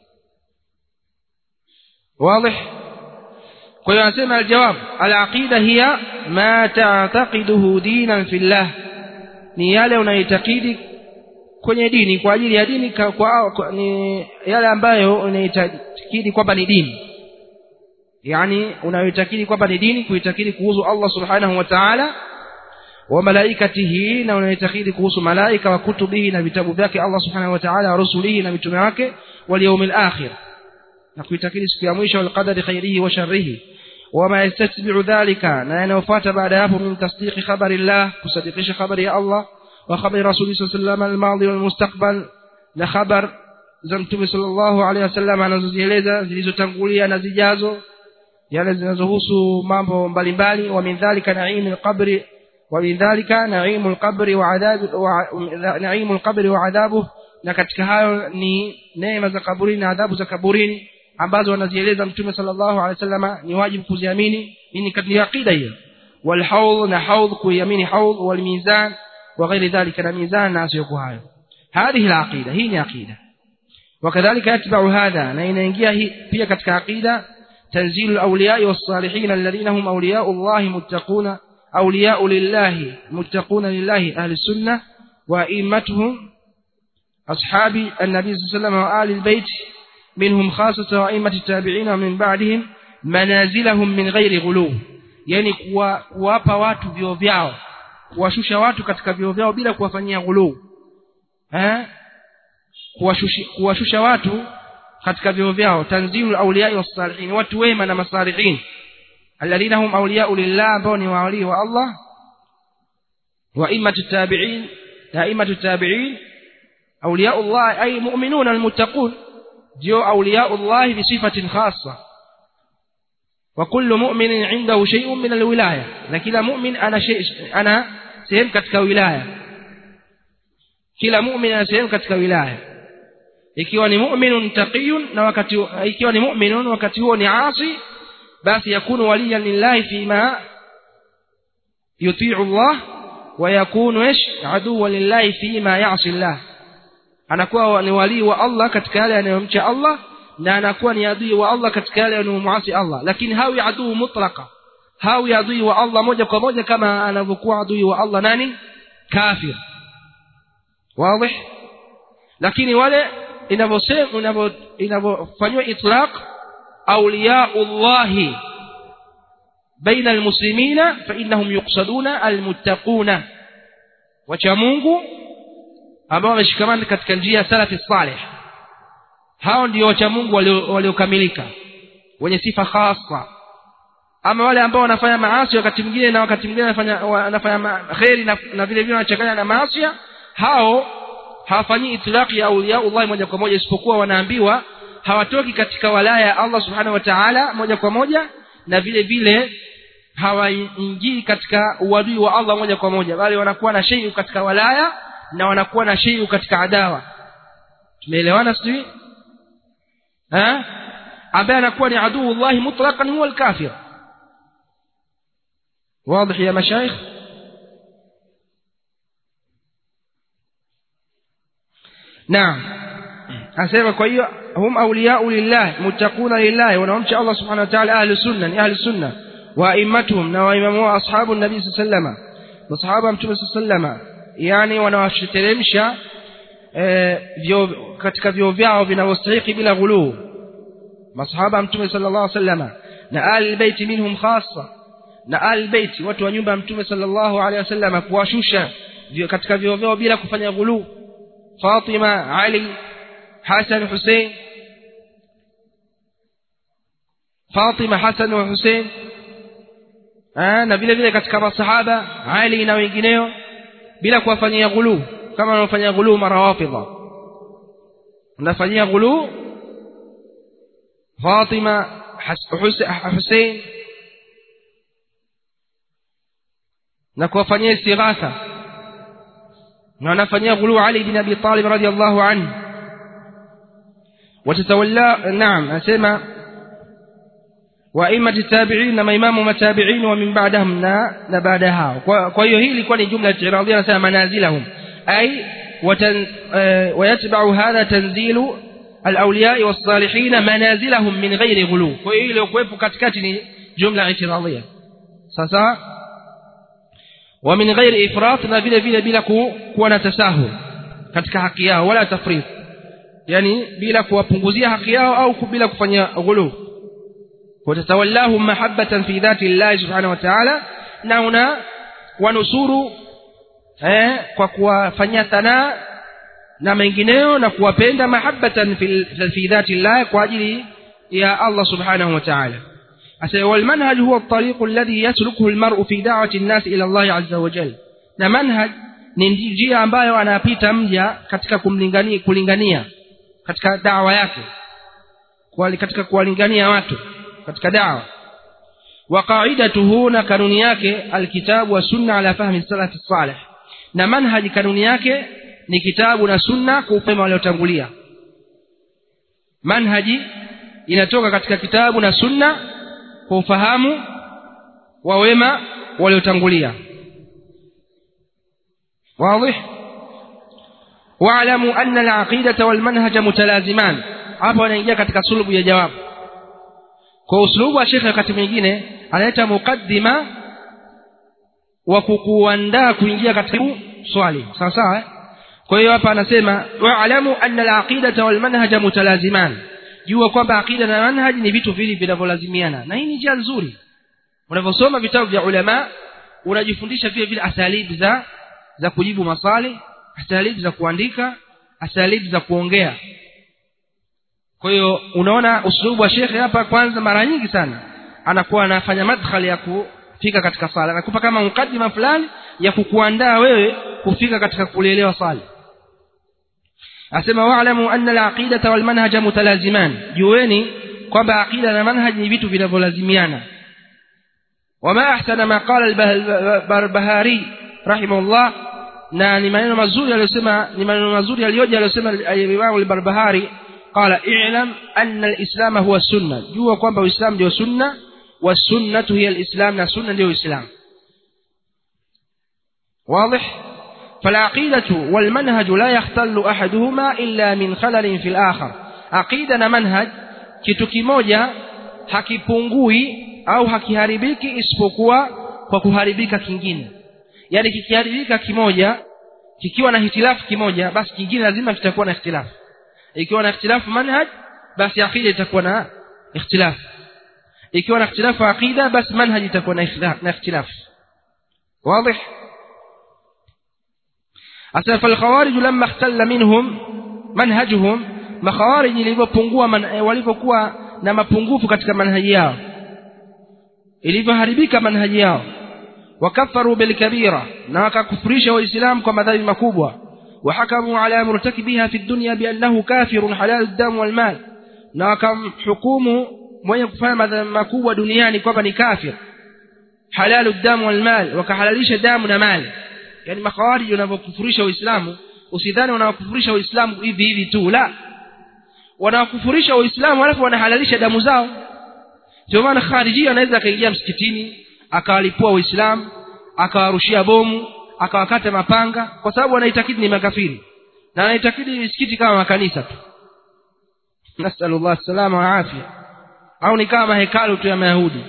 واضح kwa hiyo anasema aljawab alaqida hiya ma ta'taqiduhu dinan fillah ni yale unaitakidi kwenye dini kwa ajili ya dini kwa, kwa, kwa ni yale ambayo unaitakidi kwamba ni dini yani unaitakidi kwamba ni dini kuitakidi kuhusu Allah subhanahu wa ta'ala wa malaikatihi na unaitakidi kuhusu malaika wa kutubihi na vitabu vyake Allah subhanahu wa ta'ala wa rusulihi na mitume wake wal yawmil akhir na kuitakidi siku ya mwisho wal qadari khairihi wa sharrihi wama yastatbi'u dhalika na yanayofuata baada ya hapo min tasdiqi khabarillah kusadikisha khabari ya Allah wa khabari rasuli sallallahu alaihi wasallam wal mustaqbal na khabar za mtume sallallahu alaihi wasallam anazozieleza zilizotangulia na zijazo yale zinazohusu mambo mbalimbali wa min dhalika na'imul qabri wa min dhalika na'imul qabri wa adhab wa na'imul qabri wa adhabuhu na katika hayo ni neema za kaburini na adhabu za kaburini ambazo wanazieleza mtume sallallahu alaihi wasallam ni wajibu kuziamini ni katika aqida hiyo wal hawl na hawl kuiamini hawl wal mizan wa ghairi dhalika na mizan na asiyokuwa hayo هذه العقيده hii ni aqida وكذلك يتبع هذا na inaingia hii pia katika aqida تنزيل الاولياء والصالحين الذين هم اولياء الله متقون اولياء لله متقون لله اهل السنه وائمتهم اصحاب النبي صلى الله عليه وسلم وآل البيت منهم خاصة وأئمة التابعين ومن بعدهم منازلهم من غير غلو yani kuwapa watu vio vyao kuwashusha watu katika vio vyao bila kuwafanyia ghuluu eh kuwashusha kuwashusha watu katika vyo vyao tanzilu auliyai wassalihin watu wema na masalihin alladhina hum auliyau lillah ambao ni wawalii wa Allah wa immatu tabi'in na immatu tabi'in auliyau Allah ay mu'minuna almuttaqun ndio auliyau Allah bi sifatin khassa wa kullu mu'minin 'indahu shay'un min alwilaya na kila mu'min ana shay ana sehemu katika wilaya kila mu'min ana sehemu katika wilaya ikiwa ni mu'minun taqiyun na wakati ikiwa ni mu'minun wakati huo ni asi basi yakunu waliyan lillahi fima yuti'u Allah wa yakunu ish aduwwan lillahi fima ya'si Allah anakuwa ni wali wa Allah katika yale anayomcha Allah na anakuwa ni adui wa Allah katika yale anayomuasi Allah lakini hawi adui mutlaka hawi adui wa Allah moja kwa moja kama anavyokuwa adui wa Allah nani kafir wazi lakini wale inavyosema inavyofanywa itlaq awliyaullahi baina almuslimina fa innahum yuqsaduna almuttaquna wacha Mungu ambao wameshikamana katika njia salafi salih hao ndio wacha Mungu waliokamilika wenye sifa khasa ama wale ambao wanafanya maasi wakati mwingine na wakati mwingine wanafanya wanafanya khairi na, na vile vile wanachanganya na maasi hao hawafanyi itlaqi ya auliya Allah moja kwa moja isipokuwa wanaambiwa hawatoki katika walaya ya Allah subhanahu wa ta'ala moja kwa moja na vile vile hawaingii katika uadui wa Allah moja kwa moja bali wanakuwa na shei katika walaya na wanakuwa na shei katika adawa tumeelewana sijui eh ambaye anakuwa ni aduu Allah mutlaqan huwa al-kafir واضح يا مشايخ نعم asema kwa hiyo hum awliya'u lillah muttaquna lillah wanaomcha Allah subhanahu wa ta'ala ahli sunna ni ahli sunna wa a'immatuhum na waimamu wa ashabu nabii sallama masahaba mtume sallama yani wanawashiteremsha eh, vyo katika vyo vyao vinavyostahili bila ghuluu masahaba mtume sallallahu alaihi wasallama na ahli albayt minhum khassa na ahli albayt watu wa nyumba ya mtume sallallahu alaihi wasallama kuwashusha katika vyo vyao bila kufanya ghuluu Fatima Ali Hassan Hussein Fatima Hassan wa Hussein na vile vile katika masahaba Ali na wengineo bila kuwafanyia ghulu kama wanaofanyia ghulu marawafidha unafanyia ghulu Fatima Hussein na kuwafanyia istighatha na wanafanyia ghulu Ali bin Abi Talib radiyallahu anhu watatawalla naam asema وائمه التابعين na maimamu matabi'in wa min ba'dahum na na baada hao kwa hiyo hii ilikuwa ni jumla itiradhia anasema manazilahum ay ويتبع هذا تنزيل الاولياء والصالحين منازلهم من غير غلو kwa hiyo ile kuwepo katikati ni jumla itiradhia sasa ومن غير افراط na vile vile bila kuwa na tasahul katika haki yao wala tafrit yani bila kuwapunguzia haki yao au bila kufanya ghulu watatawallahum mahabbatan fi dhati Allah subhanahu wa ta'ala na una wanusuru eh kwa kuwafanyia thanaa na mengineo na kuwapenda mahabbatan fi dhati Allah kwa ajili ya Allah subhanahu wa ta'ala asa wal manhaj huwa at-tariq alladhi yaslukuhu al-mar'u fi da'wati an-nas ila Allah azza wa jalla na manhaj ni njia ambayo anapita mja katika kumlingania kulingania katika dawa yake katika kuwalingania watu katika dawa wa qaidatuhu na kanuni yake alkitabu wa sunna ala fahmi salaf salih na manhaji kanuni yake ni kitabu na sunna kwa upema waliotangulia manhaji inatoka katika kitabu na sunna kwa ufahamu wa wema waliotangulia واضح واعلموا أن العقيدة والمنهج متلازمان hapo anaingia katika sulubu ya jawabu kwa usulubu wa shekhe wakati mwingine analeta mukaddima wa kukuandaa kuingia katika swali sawa sawa kwa hiyo hapa anasema wa'lamu anna al-aqidata wal manhaja mutalaziman jua kwamba aqida na manhaj ni vitu vili vinavyolazimiana na hii ni njia nzuri unavyosoma vitabu vya ulama unajifundisha vile vile asalibu za za kujibu maswali asalibu za kuandika asalibu za kuongea kwa hiyo unaona uslubu wa shekhe hapa kwanza mara nyingi sana anakuwa anafanya madkhali ya kufika katika sala anakupa kama mukadima fulani ya kukuandaa wewe kufika katika kulielewa sala asema wa'lamu anna al-aqidata wal manhaja mutalaziman jueni kwamba aqida na manhaj ni vitu vinavyolazimiana wama ahsana ma qala al-barbahari rahimahullah na ni maneno mazuri aliyosema ni maneno mazuri aliyoja aliyosema Imam al-Barbahari qala i'lam anna al-islam huwa sunna jua kwamba uislamu ndio sunna wa sunnatu hiya al-islam na sunna ndio uislamu واضح فالعقيدة والمنهج لا يختل أحدهما إلا من خلل في الآخر عقيدة منهج kitu kimoja hakipungui au hakiharibiki isipokuwa kwa kuharibika kingine yani kikiharibika kimoja kikiwa na hitilafu kimoja basi kingine lazima kitakuwa na ikhtilafu ikiwa na ikhtilafu manhaj basi aqida itakuwa na ikhtilafu ikiwa na ikhtilafu aqida basi manhaj itakuwa na ikhtilafu واضح أسف الخوارج لما اختل منهم منهجهم مخوارج ilipopungua walipokuwa na mapungufu katika manhaji yao ilivyoharibika manhaji yao wakafaru bilkabira na wakakufurisha waislamu kwa madhambi makubwa وحكموا على مرتكبها في الدنيا بأنه كافر حلال الدم والمال na wakamhukumu mwenye kufanya madhambi makubwa duniani kwamba ni kafir halalu damu wal mal wakahalalisha damu na mali yani makhawariji wanavyokufurisha uislamu usidhani wanawakufurisha uislamu hivi hivi tu la wanawakufurisha uislamu alafu wanahalalisha damu zao ndio maana khariji anaweza akaingia msikitini akawalipua uislamu akawarushia bomu akawakata mapanga kwa sababu anaitakidi ni makafiri na anaitakidi misikiti kama makanisa tu nasallallahu salama wa afya au ni kama hekalu tu ya mayahudi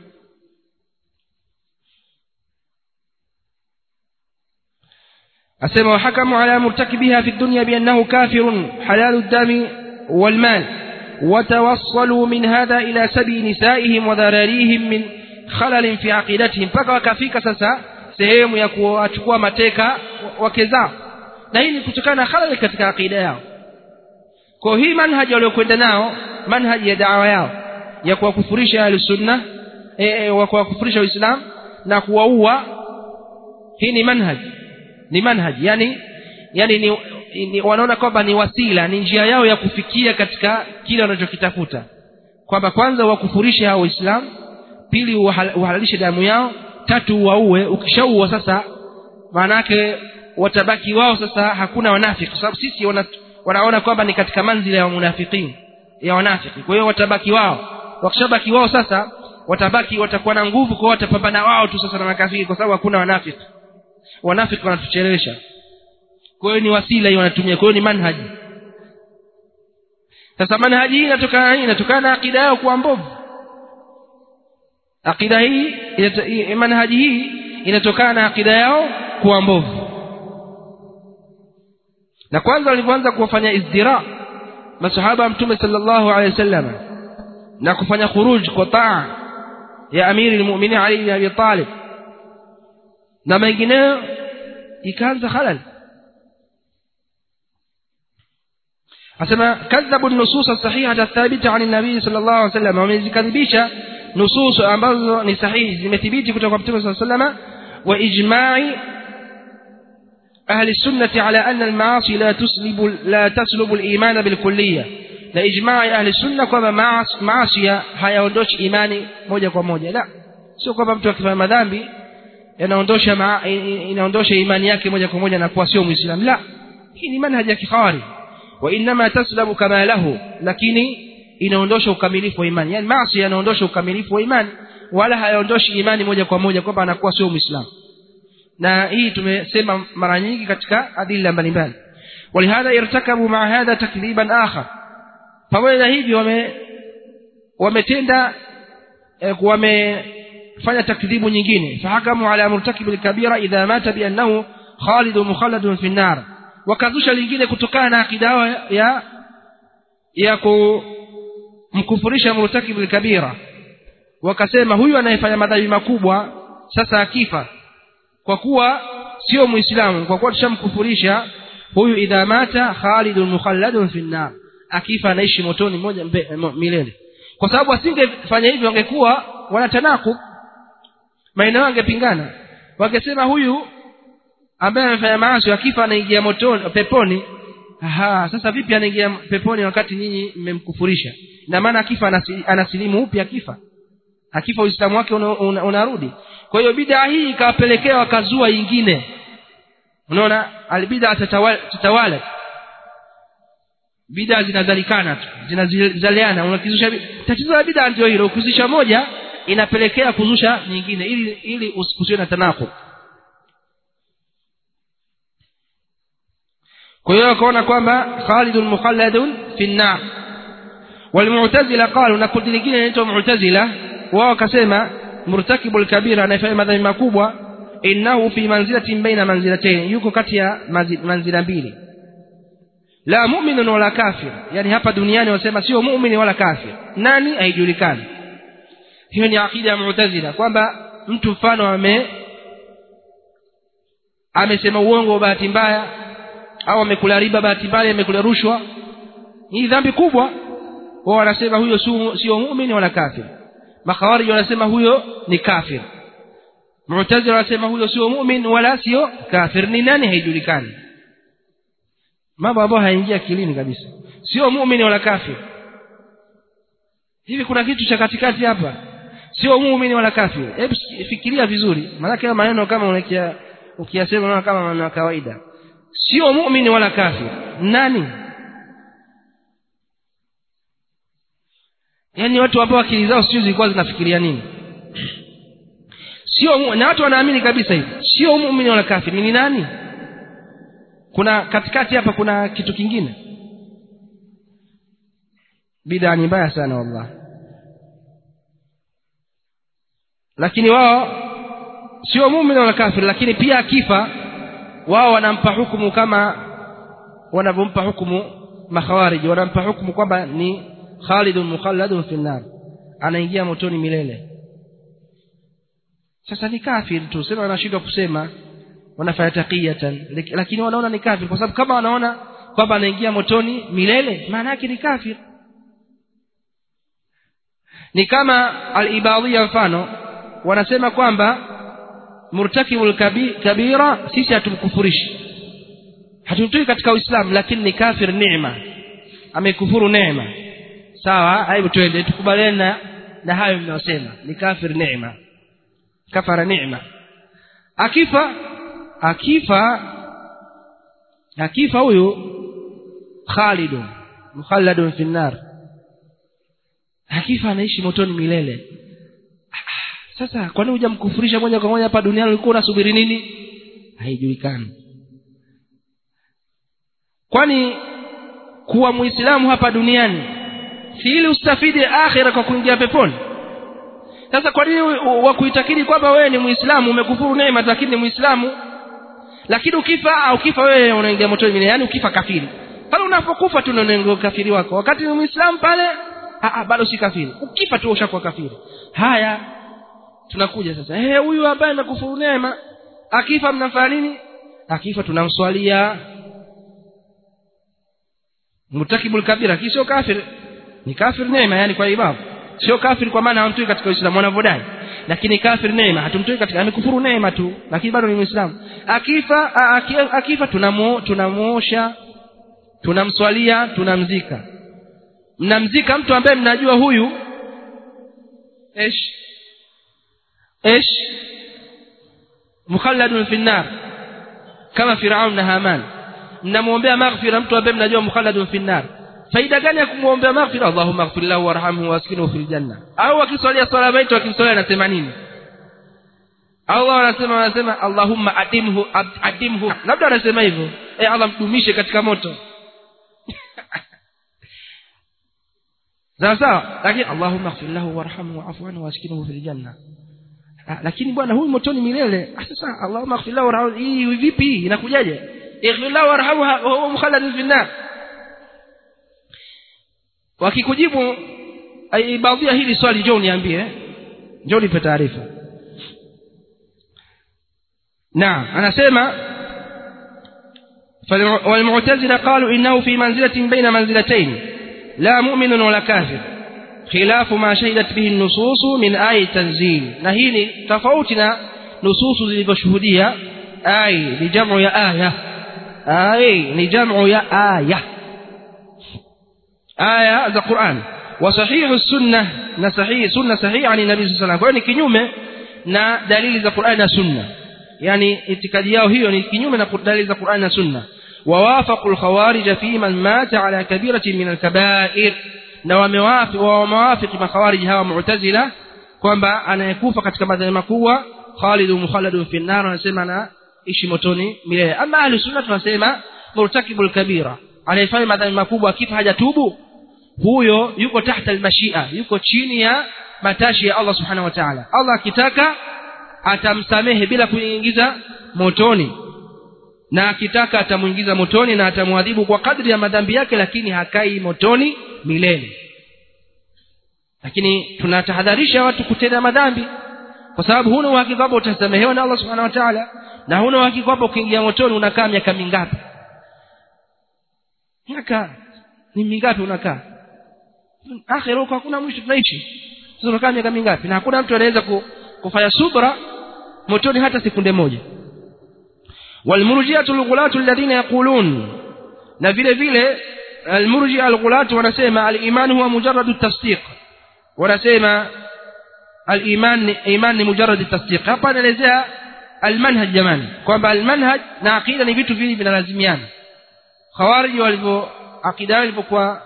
أسمى وحكموا على مرتكبها في الدنيا بأنه كافر حلال الدم والمال وتوصلوا من هذا إلى سبي نسائهم وذراريهم من خلل في عقيدتهم mpaka wakafika sasa sehemu ya kuwachukua mateka wake zao na hii ni kutokana na khalal katika akida yao kwa hii manhaji waliokwenda nao manhaji ya dawa yao ya kuwakufurisha ahlusunna e, e, wa kuwakufurisha uislamu na kuwaua hii ni manhaji ni manhaji yani yani ni, ni wanaona kwamba ni wasila ni njia yao ya kufikia katika kile wanachokitafuta kwamba kwanza wakufurishe hao waislamu pili uhalalishe damu yao tatu waue ukishaua sasa maana yake watabaki wao sasa hakuna wanafiki kwa sababu sisi wana, wanaona kwamba ni katika manzila ya munafiqin ya wanafiki kwa hiyo watabaki wao wakishabaki wao sasa watabaki watakuwa na nguvu kwa watapambana wao tu sasa na makafiri kwa sababu hakuna wanafiki wanafiki wanatuchelewesha kwa hiyo ni wasila hii wanatumia kwa hiyo ni manhaji sasa manhaji hii inatokana nini inatokana na akida yao kuwa mbovu akida hii manhaji hii inatokana na akida yao kuwa mbovu na kwanza walivyoanza kuwafanya izdira masahaba wa mtume sallallahu alaihi wasallam na kufanya khuruj kwa taa ya amiri almu'minin Ali bin Abi Talib na mengineyo ikaanza halal asema kadhabu nusus sahiha athabita an nabii sallallahu alaihi wasallam wamezikadhibisha nusus ambazo ni sahihi zimethibiti kutoka kwa mtume sallallahu alaihi wasallam wa ijma'i أهل السنة على أن المعاصي لا تسلب لا تسلب الإيمان بالكلية na ijmaa ya ahli sunna kwamba maasi hayaondoshi imani moja kwa moja la sio kwamba mtu akifanya madhambi yanaondosha inaondosha imani yake moja kwa moja na kuwa sio muislamu la hii ni manhaji ya kikhawari wa inma taslabu kama lahu lakini inaondosha ukamilifu wa imani yani maasi yanaondosha ukamilifu wa imani wala hayaondoshi imani moja kwa moja kwamba anakuwa sio muislamu na hii tumesema mara nyingi katika adila mbalimbali ولهذا ارتكبوا مع هذا تكذيبا آخر pamoja na hivyo wame wametenda eh, wamefanya takdhibu nyingine fahakamu ala murtakib alkabira idha mata bi annahu khalid mukhalladun fi an-nar wakazusha lingine kutokana na akida ya ya kumkufurisha murtakib alkabira wakasema huyu anayefanya madhambi makubwa sasa akifa kwa kuwa sio muislamu kwa kuwa tushamkufurisha huyu idha mata khalidun mukhalladun fi an-nar akifa anaishi motoni moja mbe, mo, milele kwa sababu asingefanya hivyo wangekuwa wanatanaku maeneo wangepingana wangesema huyu ambaye amefanya maasi akifa anaingia motoni peponi aha sasa vipi anaingia peponi wakati nyinyi mmemkufurisha na maana akifa anasi, anasilimu upya akifa akifa uislamu wake unarudi una, una, una kwa hiyo bid'a hii ikawapelekea wakazua ingine unaona albid'a tatawala bid'a zinazalikana tu zinazaliana unakizusha tatizo la bid'a ndio hilo ukizusha moja inapelekea kuzusha nyingine ili ili usikusiwe na tanaqub kwa hiyo akaona kwamba khalidun mukhalladun fi an-nar walmu'tazila qalu na kundi lingine linaitwa mu'tazila wao wakasema murtakibul kabira anayefanya madhambi makubwa innahu fi manzilatin baina manzilatayn yuko kati ya manzila mbili la mu'minun wala kafir yani hapa duniani wasema sio muumini wala kafir nani haijulikani hiyo ni akida ya mu'tazila kwamba mtu mfano ame amesema uongo wa bahati mbaya au amekula riba bahati mbaya amekula rushwa hii dhambi kubwa wao wanasema huyo sio muumini wala kafir makhawarij wanasema huyo ni kafir mu'tazila wanasema huyo sio mu'min wala sio kafir ni nani haijulikani mambo ambayo haingia akilini kabisa sio muumini wala kafir hivi kuna kitu cha katikati hapa sio muumini wala kafir hebu fikiria vizuri maana maneno kama unakia ukiyasema unaona kama maneno ya kawaida sio muumini wala kafir nani yaani watu ambao akili zao sio zilikuwa zinafikiria nini sio na watu wanaamini kabisa hivi sio muumini wala kafir ni nani kuna katikati hapa kuna kitu kingine bid'a ni mbaya sana wallahi lakini wao sio muumini wala kafir lakini pia akifa wao wanampa hukumu kama wanavyompa hukumu makhawarij wanampa hukumu kwamba ni khalidun mukhalladun fi nar anaingia motoni milele sasa ni kafir tu sema wanashindwa kusema wanafanya taqiyatan lakini wanaona ni kafir kwa sababu kama wanaona kwamba anaingia motoni milele maana yake ni kafir ni kama al-ibadiyya mfano wanasema kwamba murtakibul kabira sisi hatumkufurishi hatumtoi katika uislamu lakini ni kafir neema amekufuru neema sawa hebu twende tukubaliane na, na hayo mnayosema ni kafir neema kafara neema akifa akifa akifa huyu khalidun mukhalladun fi nar akifa anaishi motoni milele sasa kwa nini hujamkufurisha moja kwa moja hapa duniani ulikuwa unasubiri nini haijulikani kwani kuwa muislamu hapa duniani si ili ustafidi akhira kwa kuingia peponi sasa kwa nini wakuitakidi kwamba wewe ni muislamu umekufuru neema lakini ni muislamu lakini ukifa au ukifa wewe unaingia motoni milele yani ukifa kafiri pale unapokufa tu unaingia ukafiri wako wakati ni muislamu pale a bado si kafiri ukifa tu ushakuwa kafiri haya tunakuja sasa eh huyu ambaye amekufuru neema akifa mnafanya nini akifa tunamswalia mutakibul kabira sio kafir ni kafir neema yani kwa ibabu sio kafir kwa maana hamtoi katika uislamu wanavyodai lakini kafir neema hatumtoi katika amekufuru neema tu lakini bado ni muislamu akifa akifa tunamu tunamuosha tunamswalia tunamzika mnamzika mtu ambaye mnajua huyu esh ايش مخلد في النار كما فرعون na Haman mnamuombea maghfira mtu ambaye mnajua mukhalladun fi nar faida gani ya kumuombea maghfira Allahumma ighfir lahu warhamhu waskinhu fil janna au akiswalia swala baiti akiswalia anasema nini Allah anasema anasema Allahumma adimhu adimhu labda anasema hivyo eh Allah mdumishe katika moto sawa sawa lakini Allahumma ighfir lahu warhamhu wa'fu anhu waskinhu fil janna lakini bwana huyu motoni milele sasa Allahumma ighfir lahu warhamhu hii vipi hii inakujaje ighfir lahu warhamhu huwa mukhalladun fi nar wakikujibu baadhi hili swali njoo niambie njoo nipe taarifa naam anasema والمعتزلة قالوا إنه في منزلة بين منزلتين la mu'minun wala kafir khilafu ma shahidat bihi an-nusus min ayat tanzil na hii ni tofauti na nususu zilivyoshuhudia ay ni jamu ya aya ay ni jamu ya aya aya za Qur'an wa sahihu sunnah na sahihi sunna sahihi ani nabii sallallahu alayhi wasallam kwa hiyo ni kinyume na dalili za Qur'an na sunna yani itikadi yao hiyo ni kinyume na dalili za Qur'an na sunna ووافقوا الخوارج في من مات على كبيرة من الكبائر na wamewafiki wamewafiki makhawarij hawa mu'tazila kwamba anayekufa katika madhambi makubwa khalidu mukhalladun fi nar anasema anaishi motoni milele ama ahli sunna tunasema murtakibul kabira anayefanya madhambi makubwa akifa hajatubu huyo yuko tahta almashia yuko chini ya matashi ya Allah subhanahu wa ta'ala Allah akitaka atamsamehe bila kuingiza motoni na akitaka atamuingiza motoni na atamwadhibu kwa kadri ya madhambi yake lakini hakai motoni milele lakini tunatahadharisha watu kutenda madhambi kwa sababu huna uhakika kwamba utasamehewa na Allah subhanahu wa ta'ala na huna uhakika kwamba ukiingia motoni unakaa miaka mingapi miaka ni mingapi unakaa akhira huko hakuna mwisho tunaishi sasa unakaa miaka mingapi na hakuna mtu anaweza kufanya subra motoni hata sekunde moja والمرجئه الغلاة الذين يقولون na vile vile المرجئه الغلاة wanasema al-iman huwa mujarrad at-tasdiq wanasema al-iman iman ni mujarrad at-tasdiq hapa anaelezea al-manhaj jamani kwamba al-manhaj na aqida ni vitu viwili vinalazimiana khawarij walivyo aqida ilivyokuwa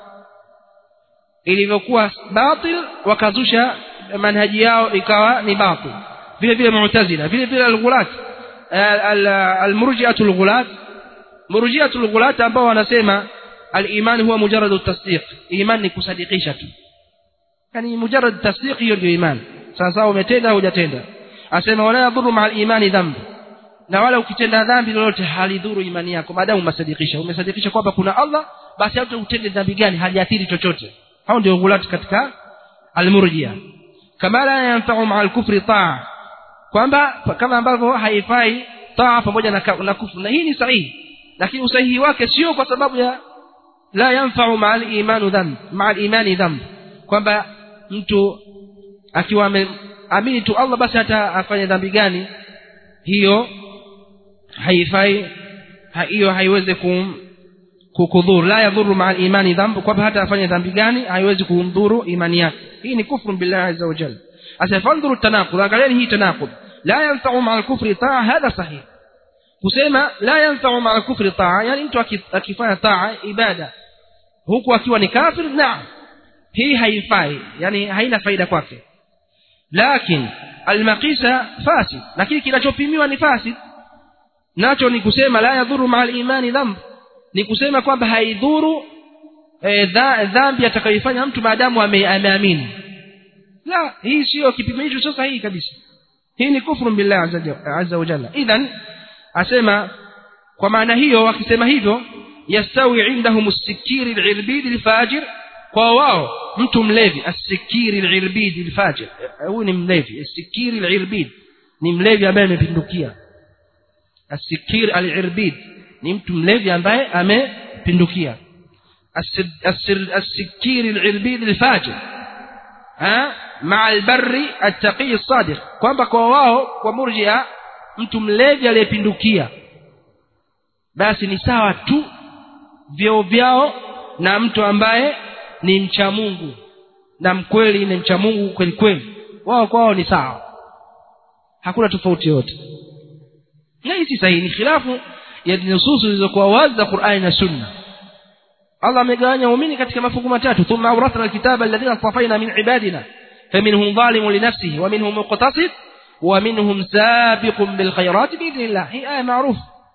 ilivyokuwa batil wakazusha manhaji yao ikawa ni batil vile vile mu'tazila vile vile al-ghulat المرجئه الغلاة مرجئه الغلاة ambao wanasema al-iman huwa mujarrad at-tasdiq iman ni kusadikisha tu yani mujarrad tasdiq hiyo ndio iman sasa umetenda au hujatenda asema wala yadhuru ma al-iman dhamb na wala ukitenda dhambi lolote halidhuru imani yako maadamu umesadikisha umesadikisha kwamba kuna Allah basi hata utende dhambi gani haliathiri chochote hao ndio ghulat katika al-murji'a kama la yanfa'u ma al-kufri ta'a kwamba kama ambavyo haifai taa pamoja na, na kufru na hii ni sahihi lakini usahihi wake sio kwa sababu ya la yanfa'u ma'al imanu dhanb ma'al imani dhanb kwamba mtu akiwa ameamini tu Allah basi hata afanye dhambi gani hiyo haifai hiyo haiwezi kum kukudhuru la yadhuru ma'al imani dhanb kwamba hata afanye dhambi gani haiwezi kumdhuru imani yake hii ni kufru billahi azza wa jalla asafandhuru tanaqud angalieni hii tanaqud la yanfa'u ma'a al-kufri ta'a hadha sahih kusema la yanfa'u ma'a al-kufri ta'a yani mtu akifanya ta'a ibada huku akiwa ni kafir naam hii haifai yani haina faida kwake lakini al-maqisa fasid lakini kinachopimiwa ni fasid nacho ni kusema la yadhuru ma'a al-imani dhanb ni kusema kwamba haidhuru dhambi atakayofanya mtu maadamu ameamini la hii sio kipimo hicho sio sahihi kabisa hii ni kufru billahi azza wa jalla idhan asema kwa maana hiyo wakisema hivyo yastawi indahum as-sikiri al-irbid al-fajir kwa wao mtu mlevi as-sikiri al-irbid al-fajir huyu ni mlevi as-sikiri al-irbid ni mlevi ambaye amepindukia as-sikir al-irbid ni mtu mlevi ambaye amepindukia as-sikiri al-irbid al-fajir ha مع البر التقي الصادق kwamba kwa wao kwa murjia mtu mlevi aliyepindukia basi ni sawa tu vyeo vyao na mtu ambaye ni mcha Mungu na mkweli ni mcha Mungu kweli kweli wao kwa wao ni sawa hakuna tofauti yote na hii si sahihi ni khilafu ya nususu zilizokuwa wazi za Qur'ani na Sunna Allah amegawanya waumini katika mafungu matatu thumma awrathna alkitaba alladhina safaina min ibadina فمنهم ظالم لنفسه ومنهم مقتصد ومنهم سابق بالخيرات بإذن الله هي آية معروف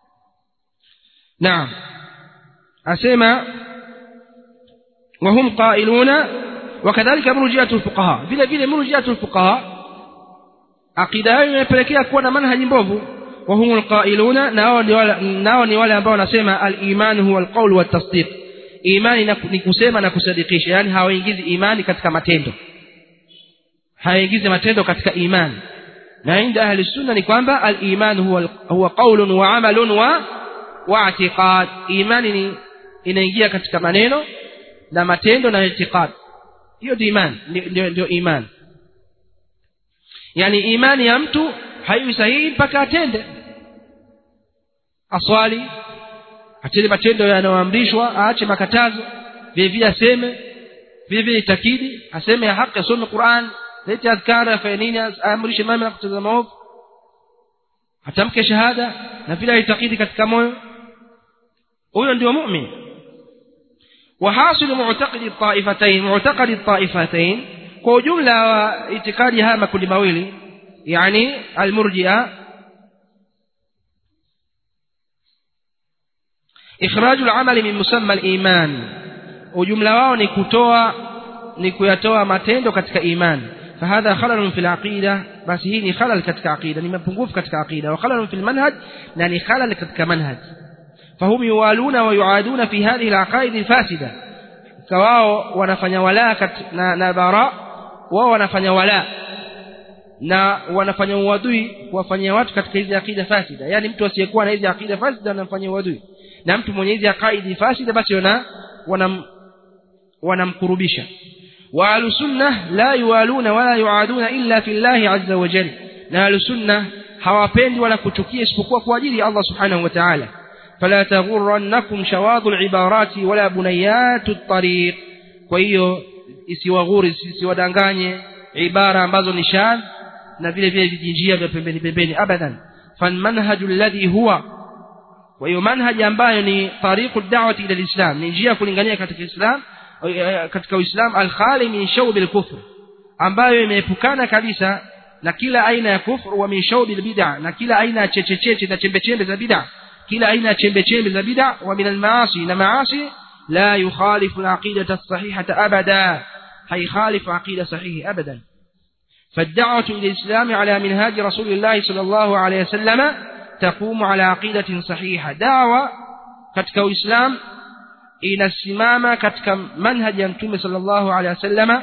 نعم أسمى وهم قائلون وكذلك مرجئة الفقهاء vile vile مرجئة الفقهاء aqida yao imepelekea kuwa na manhaji mbovu wa humul qailuna nao ni wale nao ni wale ambao wanasema al-iman huwa al-qawl wa tasdiq imani ni kusema na kusadikisha yani hawaingizi imani katika matendo hayaingizi matendo katika imani na inda ahli sunna ni kwamba al-iman huwa huwa qaulun wa amalun wa wa i'tiqad imani ni inaingia katika maneno na matendo na itikad hiyo ndio imani ndio ndio imani yani imani ya mtu haiwi sahihi mpaka atende aswali atende matendo yanayoamrishwa aache makatazo vile vile aseme vile vile itakidi aseme ya haki asome Qur'an lete adhkara afanye nini aamrishe mema na kutazama maovu atamke shahada na vile aitakidi katika moyo huyo ndio mu'min وحاصل معتقد الطائفتين معتقد الطائفتين kwa ujumla wa itikadi haya makundi mawili yani almurji'a ikhraj al-amal min musamma al-iman ujumla wao ni kutoa ni kuyatoa matendo katika imani فهذا خلل في العقيدة بس هي خلل كتك عقيدة ni mapungufu katika aqida وخلل في المنهج na ni خلل katika manhaj فهم يوالون ويعادون في هذه العقائد الفاسدة كواو wanafanya wala na, na bara wao wanafanya wala na wanafanya uadui kuwafanyia watu katika hizi akida fasida yani mtu asiyekuwa na hizi akida fasida anamfanyia uadui na mtu mwenye hizi akaidi fasida basi wana wanam wanamkurubisha wa ahlusunnah la yuwaluna wala yuaduna illa fillahi azza wa jalla na ahlusunnah hawapendi wala kuchukia isipokuwa kwa ajili ya Allah subhanahu wa ta'ala فلا تغرنكم شواظ العبارات ولا بنيات الطريق kwa hiyo isiwaghuri isiwadanganye ibara ambazo ni shadh na vile vile vijinjia vya pembeni pembeni abadan falmanhaju alladhi huwa kwa hiyo manhaji ambayo ni tariqu da'wati ila alislam ni njia kulingania katika islam katika uislam alkhali min shawb alkufr ambayo imeepukana kabisa na kila aina ya kufru wa min shawb albid'a na kila aina ya chechecheche na chembe chembe za bid'a kila aina ya chembe chembe za bid'a wa min almaasi na maasi la yukhalifu alaqidata as-sahihata abada haykhalifu aqida sahihi abadan فالدعوة إلى الإسلام على منهاج رسول الله صلى الله عليه وسلم تقوم على عقيدة صحيحة دعوة كتك الإسلام إلى السمامة كتك منهج ينتم صلى الله عليه وسلم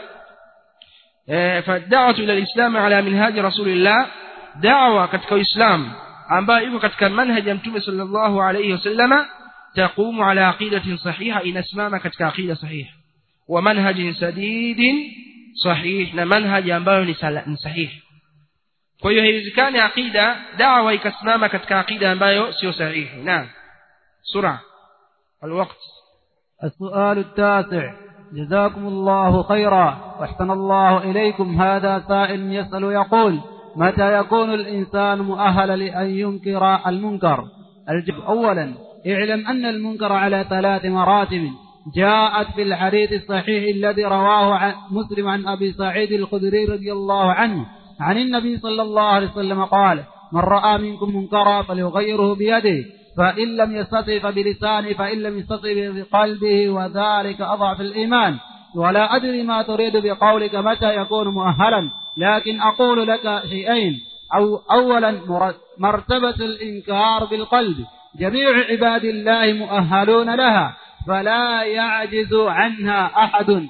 فالدعوة إلى الإسلام على منهاج رسول الله دعوة كتك الإسلام ambayo iko katika manhaji ya mtume sallallahu alayhi wasallama taqumu ala aqidatin sahiha inasimama katika aqida sahiha wa manhajin sadidin sahih na manhaji ambayo ni sahihi kwa hiyo haiwezekani aqida da'wa ikasimama katika aqida ambayo sio sahihi naam sura الوقت السؤال التاسع جزاكم الله خيرا واحسن الله إليكم هذا سائل يسأل يقول متى يكون الإنسان مؤهلا لأن ينكر المنكر الجواب أولا اعلم أن المنكر على ثلاث مراتب جاءت في الحديث الصحيح الذي رواه عن مسلم عن أبي سعيد الخدري رضي الله عنه عن النبي صلى الله عليه وسلم قال من رأى منكم منكرا فليغيره بيده فإن لم يستطع فبلسانه فإن لم يستطع بقلبه وذلك أضعف الإيمان ولا أدري ما تريد بقولك متى يكون مؤهلا لكن أقول لك شيئين أو أولا مرتبة الإنكار بالقلب جميع عباد الله مؤهلون لها فلا يعجز عنها أحد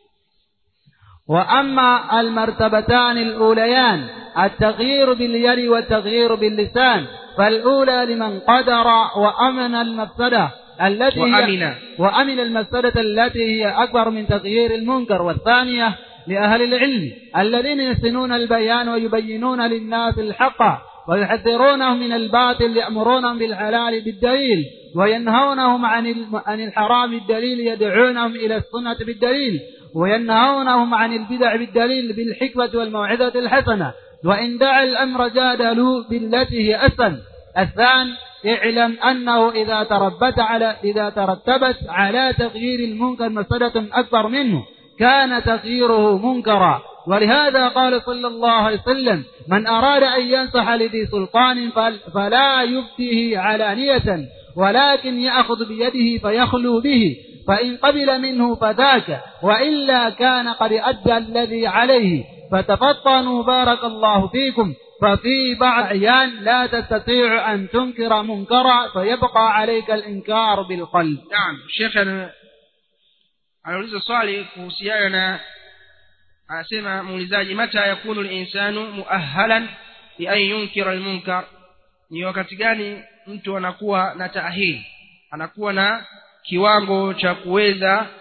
وأما المرتبتان الأوليان التغيير باليد والتغيير باللسان فالأولى لمن قدر وأمن المفسدة التي وأمن. هي وأمن المفسدة التي هي أكبر من تغيير المنكر والثانية لأهل العلم الذين يحسنون البيان ويبينون للناس الحق ويحذرونهم من الباطل يأمرونهم بالحلال بالدليل وينهونهم عن عن الحرام بالدليل يدعونهم إلى السنة بالدليل وينهونهم عن البدع بالدليل بالحكمة والموعظة الحسنة وإن دعا الأمر جادلوا بالتي هي أحسن الثاني اعلم أنه إذا تربت على إذا ترتبت على تغيير المنكر مفسدة أكبر منه كان تغييره منكرا ولهذا قال صلى الله عليه وسلم من أراد أن ينصح لذي سلطان فلا يبديه علانية ولكن يأخذ بيده فيخلو به فإن قبل منه فذاك وإلا كان قد أدى الذي عليه فتفطنوا بارك الله فيكم ففي بعض أحيان لا تستطيع أن تنكر منكرا فيبقى عليك الإنكار بالقلب naam shekhe ana- anauliza swali kuhusiana na anasema muulizaji mata yakunu linsanu muahalan lian yunkira almunkar ni wakati gani mtu anakuwa na taahili anakuwa na kiwango cha kuweza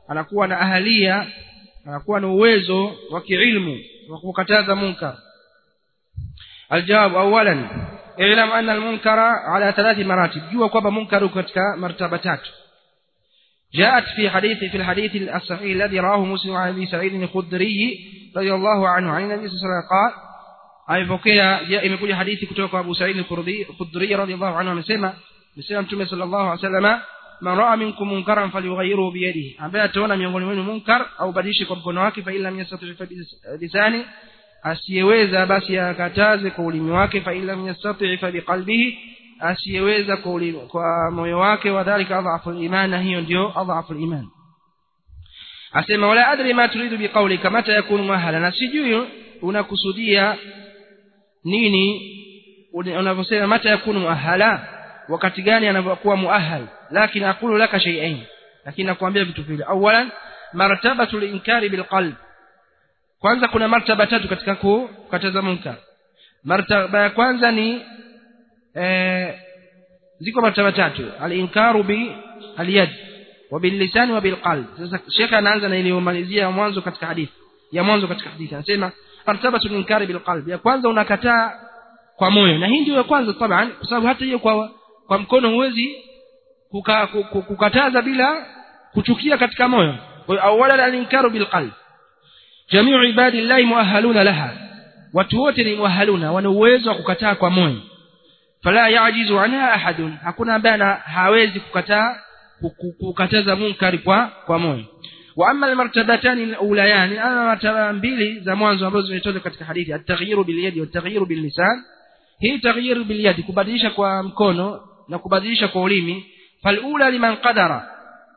anakuwa na ahalia anakuwa na uwezo wa kiilmu wa kukataza munkar الجواب اولا اعلم ان المنكر على ثلاث مراتب جوا kwamba munkar katika martaba tatu جاءت في حديث في الحديث الصحيح الذي رواه مسلم عن ابي سعيد الخدري رضي الله عنه عن النبي صلى الله عليه وسلم قال aipokea imekuja hadithi kutoka kwa Abu Sa'id al-Khudri radhiyallahu anhu amesema amesema Mtume sallallahu alaihi wasallam man ra'a minkum munkaran falyughayyirhu bi yadihi ambaye ataona miongoni mwenu munkar au badilishe kwa mkono wake fa illa yastati fa lisani asiyeweza basi akataze kwa ulimi wake fa illa yastati fa biqalbihi asiyeweza kwa ulimi kwa moyo wake wadhālika adhafu al-iman na hiyo ndio adhafu al-iman asema wala adri ma turidu biqawlika mata yakunu mahala na sijui unakusudia nini unavyosema mata yakunu muahala wakati gani anapokuwa muahal lakini aqulu laka shay'ain lakini nakwambia vitu vile awalan martabatu linkari bilqalb kwanza kuna martaba tatu katika kukataza munkar martaba ya kwanza ni eh, ziko martaba tatu alinkaru bi alyad wa billisani wa bilqalb sasa shekha anaanza na iliyomalizia mwanzo katika hadithi ya mwanzo katika hadithi anasema martabatu linkari bilqalb ya kwanza unakataa kwa moyo na hii ndio ya kwanza taban kwa sababu hata hiyo kwa kwa mkono huwezi kuka, kukataza bila kuchukia katika moyo kwa hiyo awala alinkaru bilqalb jamiu ibadillahi muahaluna laha watu wote ni muahaluna wana uwezo wa kukataa kwa moyo fala yajizu anha ahadun hakuna ambaye hawezi kukataa kukataza munkari kwa kwa moyo wa amma almartabatani alulayan ama martaba mbili za mwanzo ambazo zimetoka katika hadithi at-taghyiru bil yadi wa at-taghyiru bil lisan hii taghyiru bil yadi kubadilisha kwa mkono na kubadilisha kwa ulimi falula liman qadara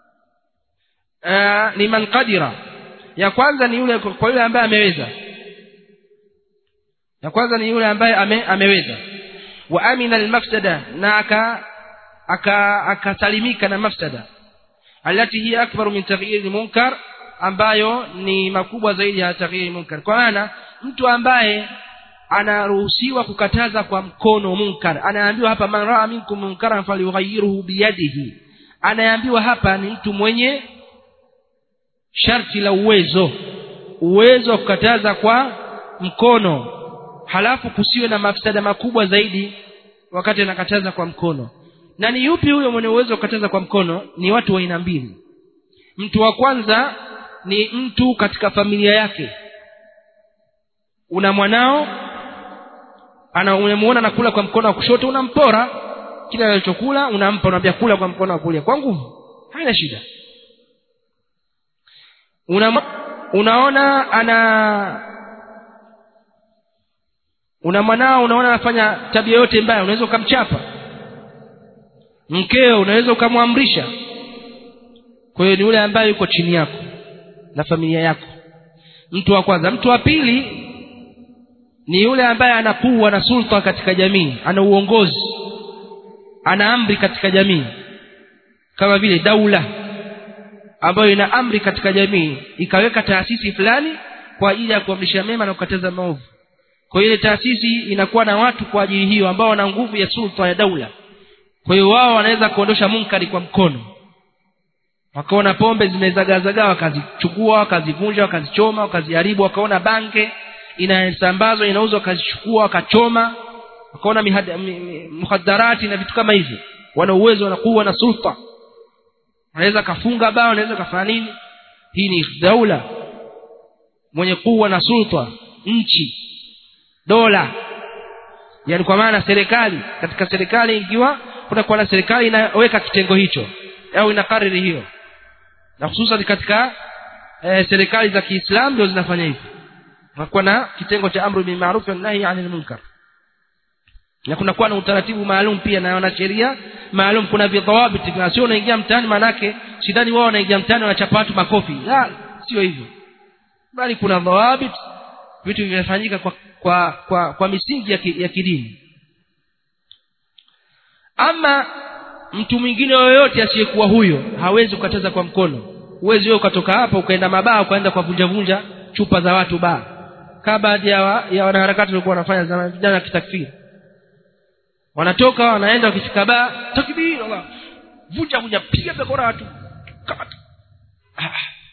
liman qadira ya kwanza ni yule kwa yule ambaye ameweza ya kwanza ni yule ambaye ame, ameweza wa amina almafsada na aka akasalimika na mafsada alati hiya akbaru min taghyir munkar ambayo ni makubwa zaidi ya taghyir munkar kwa maana mtu ambaye anaruhusiwa kukataza kwa mkono munkar anaambiwa hapa man raa minkum munkaran falyughayyirhu biyadihi anaambiwa hapa ni mtu mwenye sharti la uwezo uwezo wa kukataza kwa mkono halafu kusiwe na mafsada makubwa zaidi wakati anakataza kwa mkono na ni yupi huyo mwenye uwezo wa kukataza kwa mkono ni watu wa aina mbili mtu wa kwanza ni mtu katika familia yake una mwanao ana unamuona anakula kwa mkono wa kushoto unampora kile anachokula unampa unamwambia kula kwa mkono wa kulia kwa nguvu haina shida una unaona ana una mwanao unaona anafanya tabia yote mbaya unaweza ukamchapa mkeo unaweza ukamwamrisha kwa hiyo ni yule ambaye yuko chini yako na familia yako mtu wa kwanza mtu wa pili ni yule ambaye anakuwa na sulta katika jamii ana uongozi ana amri katika jamii kama vile daula ambayo ina amri katika jamii ikaweka taasisi fulani kwa ajili ya kuamrisha mema na kukataza maovu kwa hiyo ile taasisi inakuwa na watu kwa ajili hiyo ambao wana nguvu ya sulta ya daula kwa hiyo wao wanaweza kuondosha munkari kwa mkono wakaona pombe zimezagazagaa wakazichukua wakazivunja wakazichoma wakaziharibu wakaona bange inasambazwa inauzwa wakazichukua wakachoma wakaona muhadarati na vitu kama hivyo wana uwezo wanakuwa na sulta wanaweza kafunga bao wanaweza kafanya nini hii ni daula mwenye kuwa na sulta nchi dola yani kwa maana serikali katika serikali ikiwa kunakuwa na serikali inaweka kitengo hicho au inakariri hiyo na hususan katika e, serikali za Kiislamu ndio zinafanya hivyo kunakuwa na kitengo cha amru bil ma'ruf wa nahi 'anil munkar na kunakuwa na utaratibu maalum pia na wanasheria maalum kuna vidhawabit na sio unaingia mtaani manake sidhani wao wanaingia mtaani wanachapa watu makofi la sio hivyo bali kuna dhawabit vitu vinafanyika kwa kwa kwa, kwa misingi ya, ki, ya kidini ama mtu mwingine yoyote asiyekuwa huyo hawezi kukataza kwa mkono huwezi wewe ukatoka hapa ukaenda mabaa ukaenda kwa vunja vunja chupa za watu baa kama baadhi ya, wa, ya wanaharakati walikuwa wanafanya zama vijana wa kitakfiri wanatoka wanaenda wakifika baa takbir Allah vunja vunja piga bakora watu kamata ah,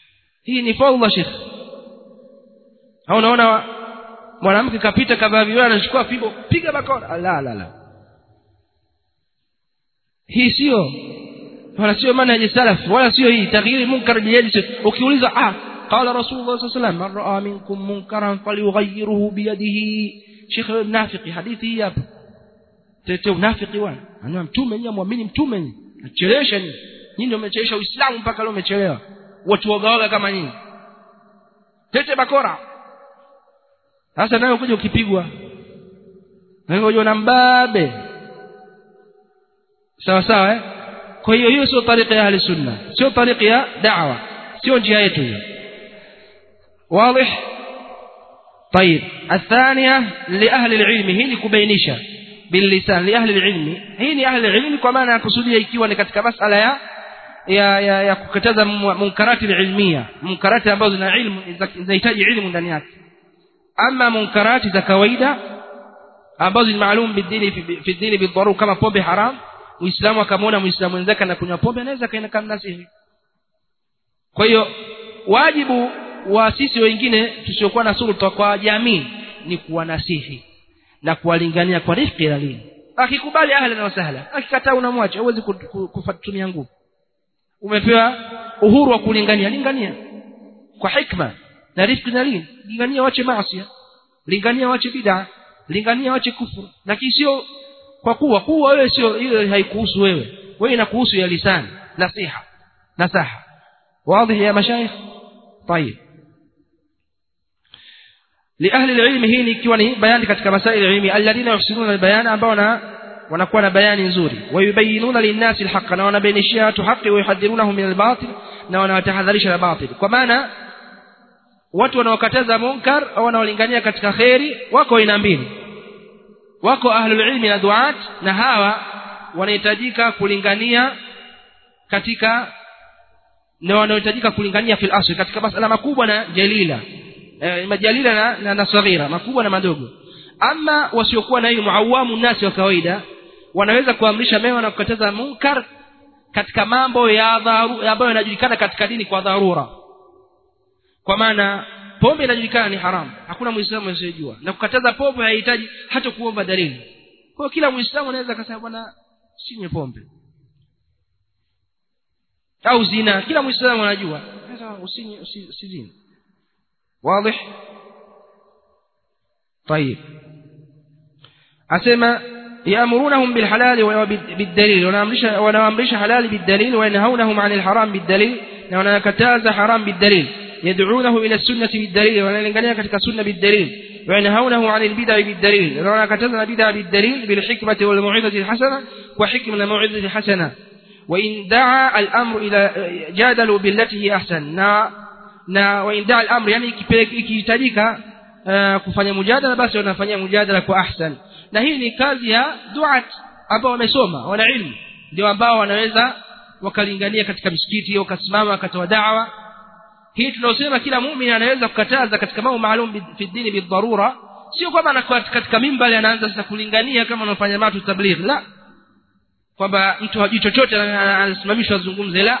hii ni fadhila shekh au unaona mwanamke kapita kavaa viwana anachukua fimbo piga bakora la la la hii sio wala sio manhaji salaf wala sio hii taghyiri munkar biyadi ukiuliza ah qala rasulullah sallallahu alayhi wasallam man raa minkum munkaran falyughayyirhu biyadihi shekh mnafiki hadithi hii hapa tete unafiki bwana anua mtume nyinyi muamini mtume nyinyi nachelewesha nyinyi nyinyi ndio mmechelewesha uislamu mpaka leo umechelewa watu wagawaga kama nyinyi tete bakora sasa nawe kuja ukipigwa nawe unaona mbabe sawa sawa eh kwa hiyo hiyo sio tariqa ya ahli sunna sio tariqa ya da'wa sio njia yetu hiyo واضح طيب الثانية لأهل العلم هي لكبينيشة باللسان لأهل العلم هي لأهل العلم كما أنا أقصدها ikiwa ni katika masala ya ya ya, ya kukataza munkarati ilmia munkarati ambazo zina ilmu zinahitaji ilmu ndani yake ama munkarati za kawaida ambazo ni maalum bidini fi dini bidharu kama pombe haram muislamu akamwona muislamu mwenzake anakunywa pombe anaweza kaenda kamnasihi kwa hiyo wajibu wa sisi wengine tusiokuwa na sulta kwa jamii ni kuwanasihi na kuwalingania kwa rifqi lalini akikubali ahlan wa sahla akikataa unamwacha huwezi kutumia nguvu umepewa uhuru wa kulingania lingania kwa hikma na rifqi lalini lingania wache maasi lingania wache bid'a lingania wache kufuru lakini sio kwa kuwa kuwa wewe sio ile haikuhusu wewe wewe inakuhusu ya lisani nasiha nasaha wazi ya mashaikh طيب لأهل العلم hii ni ikiwa ni bayani katika masaili ya ilmi alladhina yuhsinuna albayan ambao na wanakuwa na bayani nzuri wayubayinuna linnasi alhaqa na wanabainishia watu haki wayuhadhirunahum min albatil na wanawatahadharisha na batil kwa maana watu wanaokataza munkar au wanaolingania katika khairi wako aina mbili wako ahlul ilmi na duat na hawa wanahitajika kulingania katika na wanahitajika kulingania fil asli katika masala makubwa na jalila eh, majalila na, na, na saghira makubwa na madogo ama wasiokuwa na ilmu awamu nasi wa kawaida wanaweza kuamrisha mema na kukataza munkar katika mambo ya dharu ambayo yanajulikana katika dini kwa dharura kwa maana pombe inajulikana ni haramu hakuna muislamu asiyejua na kukataza pombe haihitaji hata kuomba dalili kwa kila muislamu anaweza akasema bwana sinywe pombe au zina kila muislamu anajua sasa usinywe usizini واضح طيب أسمى يأمرونهم بالحلال بالدليل ونامرش حلال بالدليل وينهونهم عن الحرام بالدليل ونكتاز حرام بالدليل يدعونه إلى السنة بالدليل ونلنقنيها كتك السنة بالدليل وينهونه عن البدع بالدليل ونكتازنا البدع بالدليل بالحكمة والموعظة الحسنة وحكمة الموعظة الحسنة وإن دعا الأمر إلى جادلوا بالتي هي أحسن na waindaa al-amr yani ikihitajika uh, kufanya mujadala basi wanafanyia mujadala kwa ahsan na hii ni kazi ya duat ambao wamesoma wana ilmu ndio ambao wanaweza wakalingania katika misikiti au kasimama wakatoa da'wa hii tunaosema kila muumini anaweza kukataza katika mambo maalum fi dini bidharura sio kwamba anakuwa katika mimbali anaanza sasa kulingania kama anafanya matu tabligh la kwamba mtu hajui chochote anasimamishwa azungumze la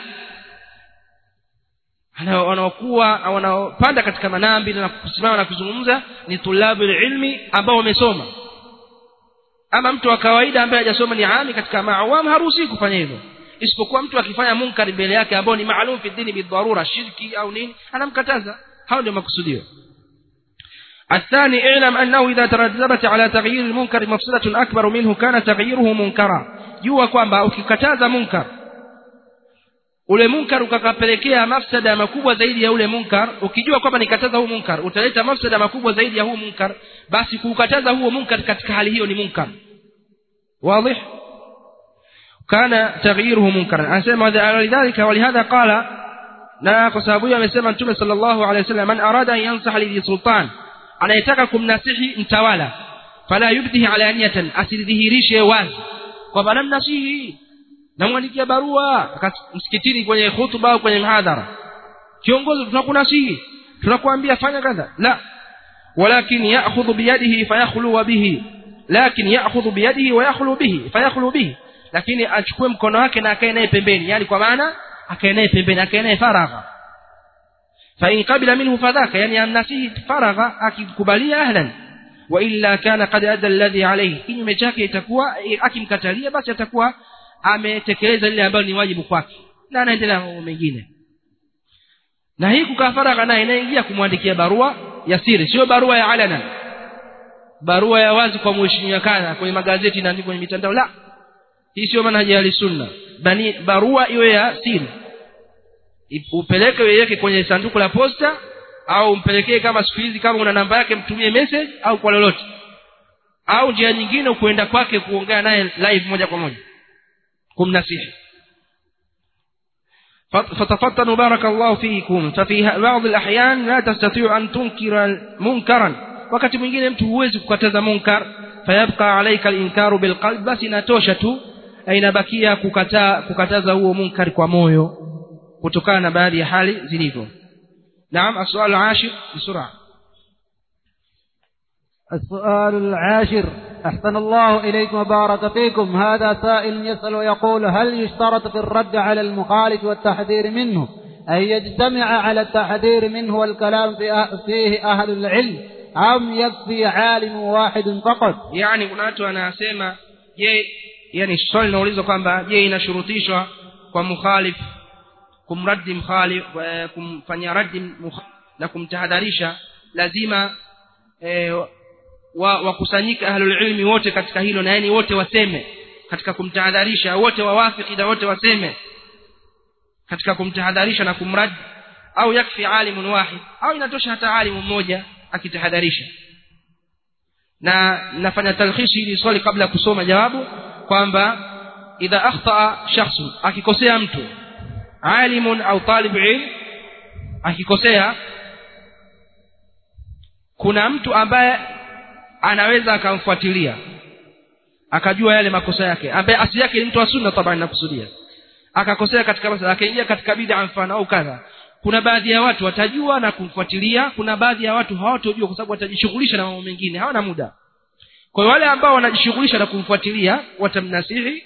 wanaokuwa wanaopanda katika manambi na kusimama na kuzungumza ni tulabu ilmi ambao wamesoma ama mtu wa kawaida ambaye hajasoma ni ami katika maawam haruhusi kufanya hivyo isipokuwa mtu akifanya munkari mbele yake ambao ni maalum fi dini bidharura shirki au nini anamkataza hao ndio makusudio الثاني اعلم أنه إذا ترتبت على تغيير المنكر مفسدة أكبر منه كان تغييره منكرا jua kwamba ukikataza munkar ule munkar ukakapelekea mafsada makubwa zaidi ya ule munkar ukijua kwamba nikataza huu munkar utaleta mafsada makubwa zaidi ya huu munkar basi kukataza huo munkar katika hali hiyo ni munkar واضح كان تغييره منكرا anasema ولذلك ولهذا قال na kwa sababu hiyo amesema mtume sallallahu alaihi wasallam man arada an yansaha li sultan anayetaka kumnasihi mtawala fala yubdihi alaniyatan asidhihirishe wazi kwamba namnasihi namwandikia barua msikitini kwenye hutuba au kwenye mhadhara kiongozi tunakunasihi tunakuambia fanya kadha la walakin ya'khudhu biyadihi fayakhlu bihi lakin ya'khudhu biyadihi wa yakhlu bihi fayakhlu bihi lakini achukue mkono wake na akae naye pembeni yani kwa maana akae naye pembeni akae naye faragha فإن قبل منه فذاك يعني أمناسيه فرغ akikubalia ahlan wa illa kana qad adda alladhi alayhi kinyume chake itakuwa akimkatalia basi atakuwa ametekeleza lile ambalo ni wajibu kwake na anaendelea mambo mengine na hii kukaa faragha naye inaingia kumwandikia barua ya siri sio barua ya alana barua ya wazi kwa mheshimiwa kana kwenye magazeti na kwenye mitandao la hii sio manhaji ya sunna bani barua iwe ya siri upeleke uiweke kwenye sanduku la posta au umpelekee kama siku hizi kama una namba yake mtumie message au kwa lolote au njia nyingine kuenda kwake kuongea naye live moja kwa moja kumnasihi فتفطنوا بارك الله فيكم ففي بعض الأحيان لا تستطيع أن تنكر منكرا wakati mwingine mtu huwezi kukataza munkar fayabqa alayka al-inkaru bilqalb basi inatosha tu inabakia kukataa kukataza huo munkar kwa moyo kutokana na baadhi ya hali zilivyo naam السؤال العاشر بسرعه السؤال العاشر أحسن الله إليكم وبارك فيكم هذا سائل يسأل ويقول هل يشترط في الرد على المخالف والتحذير منه أن يجتمع على التحذير منه والكلام فيه أهل العلم أم يكفي عالم واحد فقط يعني kuna watu anasema je yani swali linaulizwa kwamba je inashurutishwa kwa mukhalif kumraddi mkhalif kumfanyia raddi na kumtahadharisha lazima eh, wakusanyika ahlul ilmi wote katika hilo na yani wote waseme katika kumtahadharisha wote wawafiki na wote waseme katika kumtahadharisha na kumrad au yakfi alimun wahid au inatosha hata alimu mmoja akitahadharisha na nafanya talkhishi hili swali kabla ya kusoma jawabu kwamba idha akhtaa shakhsun akikosea mtu alimun au talib ilm akikosea kuna mtu ambaye anaweza akamfuatilia akajua yale makosa yake ambaye asili yake ni mtu wa sunna tabani nakusudia akakosea katika masala akaingia katika bid'a mfano au kadha kuna baadhi ya watu watajua na kumfuatilia kuna baadhi ya watu hawatojua kwa sababu watajishughulisha na mambo mengine hawana muda kwa hiyo wale ambao wanajishughulisha na kumfuatilia watamnasihi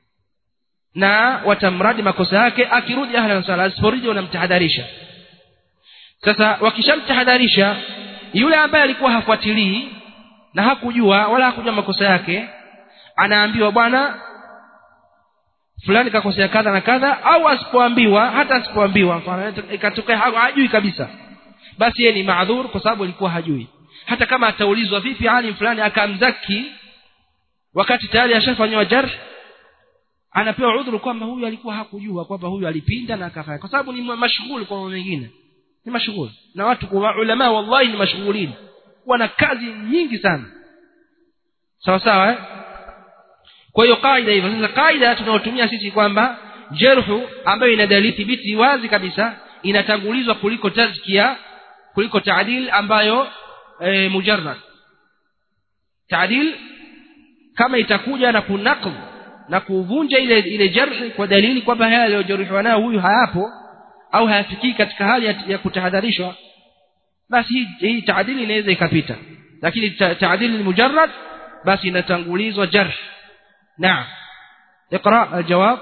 na watamradi makosa yake akirudi ahla na sala asiporudi wanamtahadharisha sasa wakishamtahadharisha yule ambaye alikuwa hafuatilii na hakujua wala hakujua makosa yake anaambiwa bwana fulani kakosea kadha na kadha au asipoambiwa hata asipoambiwa mfano ikatokea hajui kabisa basi yeye ni maadhur kwa sababu alikuwa hajui hata kama ataulizwa vipi alim fulani akamzaki wakati tayari ashafanywa jarh anapewa udhuru kwamba huyu alikuwa hakujua kwamba huyu alipinda na akafanya kwa sababu ni mashughuli kwa mambo mengine ni mashughuli na watu kwa ulama wallahi ni mashughulini wana kazi nyingi sana sawa sawa eh? kwa hiyo kaida hivyo sasa kaida tunaotumia sisi kwamba jerhu ambayo ina dalili thibiti wazi kabisa inatangulizwa kuliko tazkia kuliko taadil ambayo e, mujarrad taadil kama itakuja na kunaqd na kuvunja ile ile jarhi kwa dalili kwamba haya aliyojeruhiwa nayo huyu hayapo au hayafikii katika hali ya, ya kutahadharishwa basi hii, hii taadili inaweza ikapita lakini taadili ni mujarrad basi inatangulizwa jarh نعم اقرأ الجواب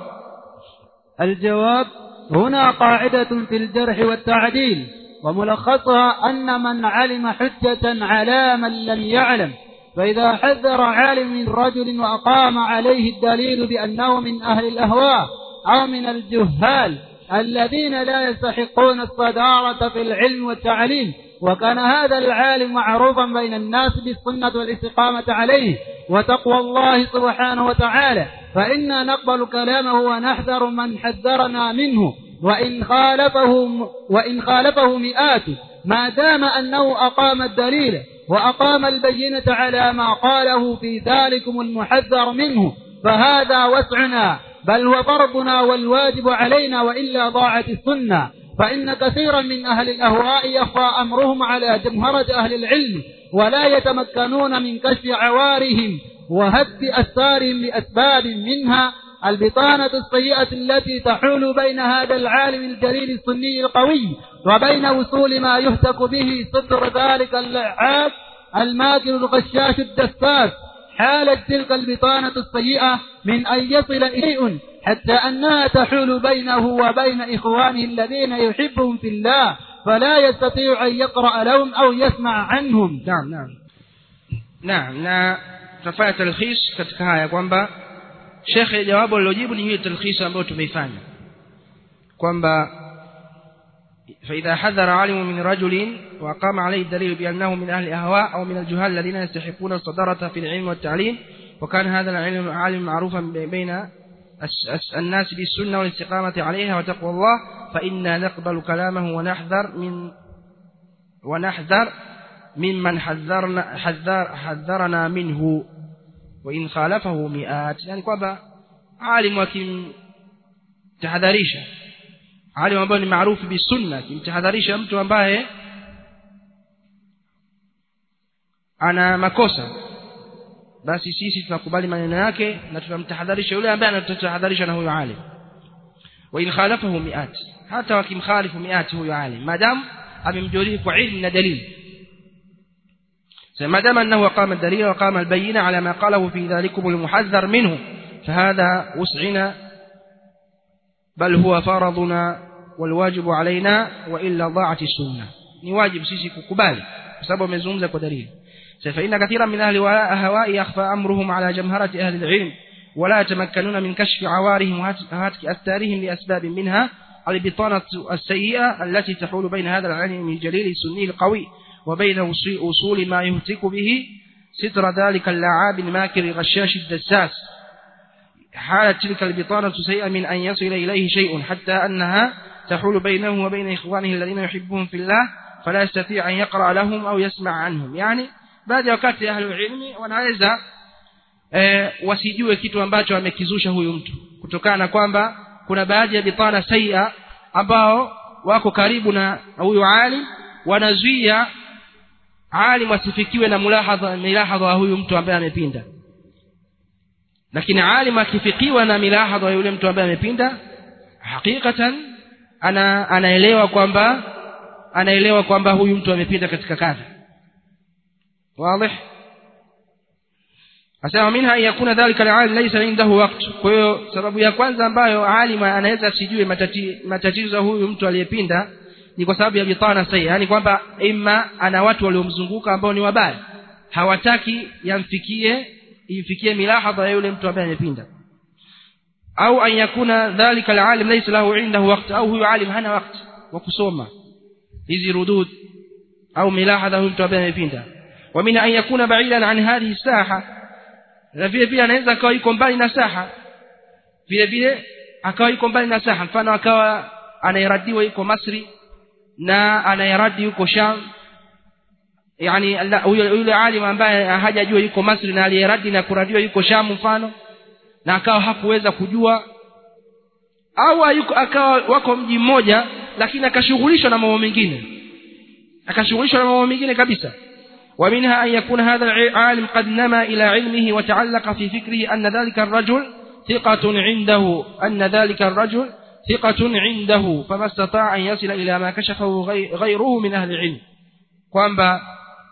الجواب هنا قاعدة في الجرح والتعديل وملخصها أن من علم حجة على من لم يعلم فإذا حذر عالم من رجل وأقام عليه الدليل بأنه من أهل الأهواء أو من الجهال الذين لا يستحقون الصدارة في العلم والتعليم وكان هذا العالم معروفا بين الناس بالسنة والاستقامة عليه وتقوى الله سبحانه وتعالى فإنا نقبل كلامه ونحذر من حذرنا منه وإن خالفه وإن خالفه مئات ما دام أنه أقام الدليل وأقام البينة على ما قاله في ذلكم المحذر منه فهذا وسعنا بل هو فرضنا والواجب علينا وإلا ضاعت السنة فإن كثيرا من أهل الأهواء يخفى أمرهم على جمهرة أهل العلم ولا يتمكنون من كشف عوارهم وهد أسارهم لأسباب منها البطانة السيئة التي تحول بين هذا العالم الجليل السني القوي وبين وصول ما يهتك به صدر ذلك اللعاب الماكر الغشاش الدساس حالت تلك البطانة السيئة من أن يصل إليه حتى أنها تحول بينه وبين إخوانه الذين يحبهم في الله فلا يستطيع أن يقرأ لهم أو يسمع عنهم naam naam naam na tutafanya talkhis katika haya kwamba shekhe jawabu alilojibu ni ile talkhis ambayo tumeifanya kwamba فإذا حذر عالم من رجل وقام عليه الدليل بأنه من أهل الأهواء أو من الجهال الذين يستحقون الصدارة في العلم والتعليم وكان هذا العلم عالم معروفا بين الناس بالسنة والاستقامة عليها وتقوى الله فإنا نقبل كلامه ونحذر من ونحذر ممن حذرنا حذر حذرنا منه وإن خالفه مئات يعني kwamba عالم wakimtahadharisha alim ambaye ni maarufu bisunna akimtahadharisha mtu ambaye ana makosa basi sisi tunakubali maneno yake na tunamtahadharisha yule ambaye anatutahadharisha na huyo alim wa in khalafahu mi'at hata wakimkhalifu mi'at huyo alim madam amemjurihi kwa ilmu na dalili ما دام أنه قام الدليل وقام البينة على ما قاله في ذلكم المحذر منه فهذا وسعنا بل هو فرضنا والواجب علينا وإلا ضاعت السنة نواجب سيسي كقبال بسبب مزومزة ودليل فإن كثيرا من أهل الهواء يخفى أمرهم على جمهرة أهل العلم ولا يتمكنون من كشف عوارهم وهتك أستارهم لأسباب منها البطانة السيئة التي تحول بين هذا العلم الجليل السني القوي وبين أصول ما يهتك به ستر ذلك اللعاب الماكر الغشاش الدساس حالت تلك البطانة سيئة من أن يصل إليه شيء حتى أنها تحول بينه وبين إخوانه الذين يحبهم في الله فلا يستطيع أن يقرأ لهم أو يسمع عنهم يعني baadhi ya wakati ahlu ilmi wanaweza e, wasijue kitu ambacho amekizusha huyu mtu kutokana na kwamba kuna baadhi ya bitana saia ambao wako karibu na huyu alim wanazuia alim asifikiwe na mulahadha milahadha wa huyu mtu ambaye amepinda lakini alim akifikiwa na milahadha wa yule mtu ambaye amepinda hakikatan ana anaelewa kwamba anaelewa kwamba huyu mtu amepinda katika kadha واضح asema minha an yakuna dhalika alalim laysa indahu waqt kwa hiyo sababu ya kwanza ambayo alima anaweza asijue matatizo ya huyu mtu aliyepinda ni kwa sababu ya bitana sahihi yani kwamba imma ana watu waliomzunguka ambao ni wabaya hawataki yamfikie imfikie milahadha ya yule mtu ambaye amepinda au an yakuna dhalika alalim laysa lahu indahu waqt au huyu alim hana wakati wa kusoma hizi rudud au milahadha huyu mtu ambaye amepinda ومن أن يكون بعيدا عن هذه الساحة na vile vile anaweza akawa yuko mbali na saha vile vile akawa yuko mbali na saha mfano akawa anayeradiwa yuko Masri na anayeradi yuko Sham yani yule yule alim ambaye hajajua yuko Masri na aliyeradi na kuradiwa yuko Sham mfano na akawa hakuweza kujua au ayuko, akawa wako mji mmoja lakini akashughulishwa na mambo mengine akashughulishwa na mambo mengine kabisa ومنها أن يكون هذا العالم قد نما إلى علمه وتعلق في فكره أن ذلك الرجل ثقة عنده أن ذلك الرجل ثقة عنده فما استطاع أن يصل إلى ما كشفه غيره من أهل العلم kwamba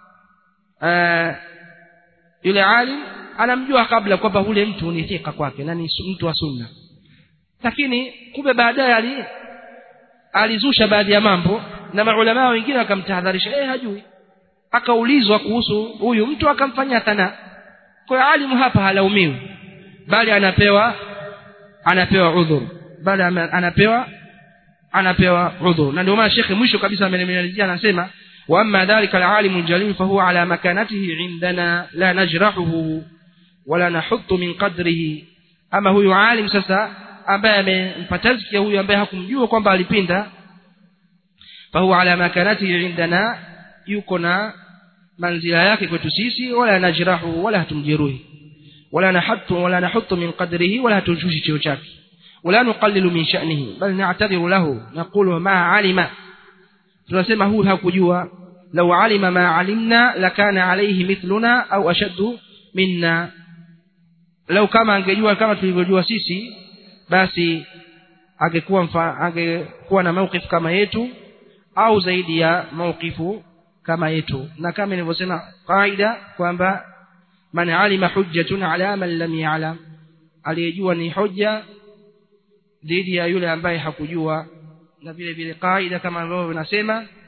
yule alim anamjua kabla kwamba yule mtu ni thika kwake na ni mtu wa sunna lakini kumbe baadaye ali alizusha baadhi ya mambo na maulama wengine wakamtahadharisha eh hajui akaulizwa kuhusu huyu mtu akamfanyia thana kwa hiyo alimu hapa halaumiwi bali anapewa anapewa udhur bali anapewa anapewa udhur na ndio maana shekhe mwisho kabisa amenemalizia anasema wa amma dhalika alalim aljalil fa huwa ala makanatihi indana la najrahuhu wala nahuttu min qadrihi ama huyu alim sasa ambaye amempa tazkia huyu ambaye hakumjua kwamba alipinda fa huwa ala makanatihi indana yuko na manzila yake kwetu sisi wala najrahu wala hatumjeruhi wala nahattu wala nahuttu min qadrihi wala hatushushi cheo chake wala nuqallilu min sha'nihi bal na'tadhiru lahu naqulu ma alima tunasema huyu hakujua law alima ma alimna lakana alayhi mithluna au ashaddu minna lau kama angejua kama tulivyojua sisi basi angekuwa angekuwa na mawqif kama yetu au zaidi ya mawqifu kama yetu na kama nilivyosema kaida kwamba man alima hujjatun ala man lam ya'lam aliyejua ni hoja dhidi ya yule ambaye hakujua na vile vile kaida kama ambavyo vinasema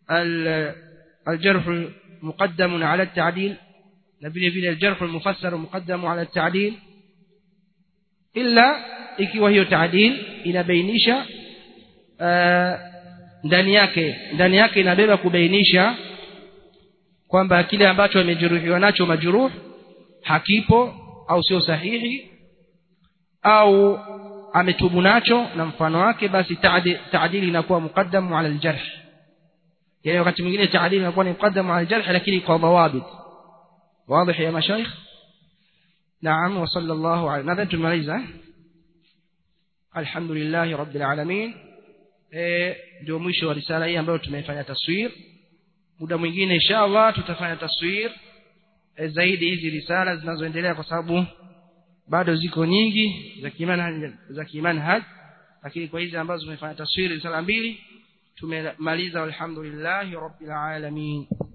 الجرح مقدم على التعديل نبيل vile الجرح المفسر مقدم على التعديل إلا ikiwa hiyo taadil inabainisha ndani yake ndani yake inabeba kubainisha kwamba kile ambacho amejeruhiwa nacho majruh hakipo au sio sahihi au ametubu nacho na mfano wake basi taadili inakuwa muqaddamu ala aljarh yani wakati mwingine taadili inakuwa ni muqaddamu ala aljarh lakini kwa dhawabit واضح يا مشايخ نعم وصلى الله على nadhani tumaliza alhamdulillah rabbil alamin eh ndio mwisho wa risala hii ambayo tumefanya taswir muda mwingine inshallah tutafanya taswir e, zaidi hizi risala zinazoendelea kwa sababu bado ziko nyingi za kimanhaj za kimanhaj lakini kwa hizi ambazo tumefanya taswiri risala mbili tumemaliza alhamdulillah rabbil alamin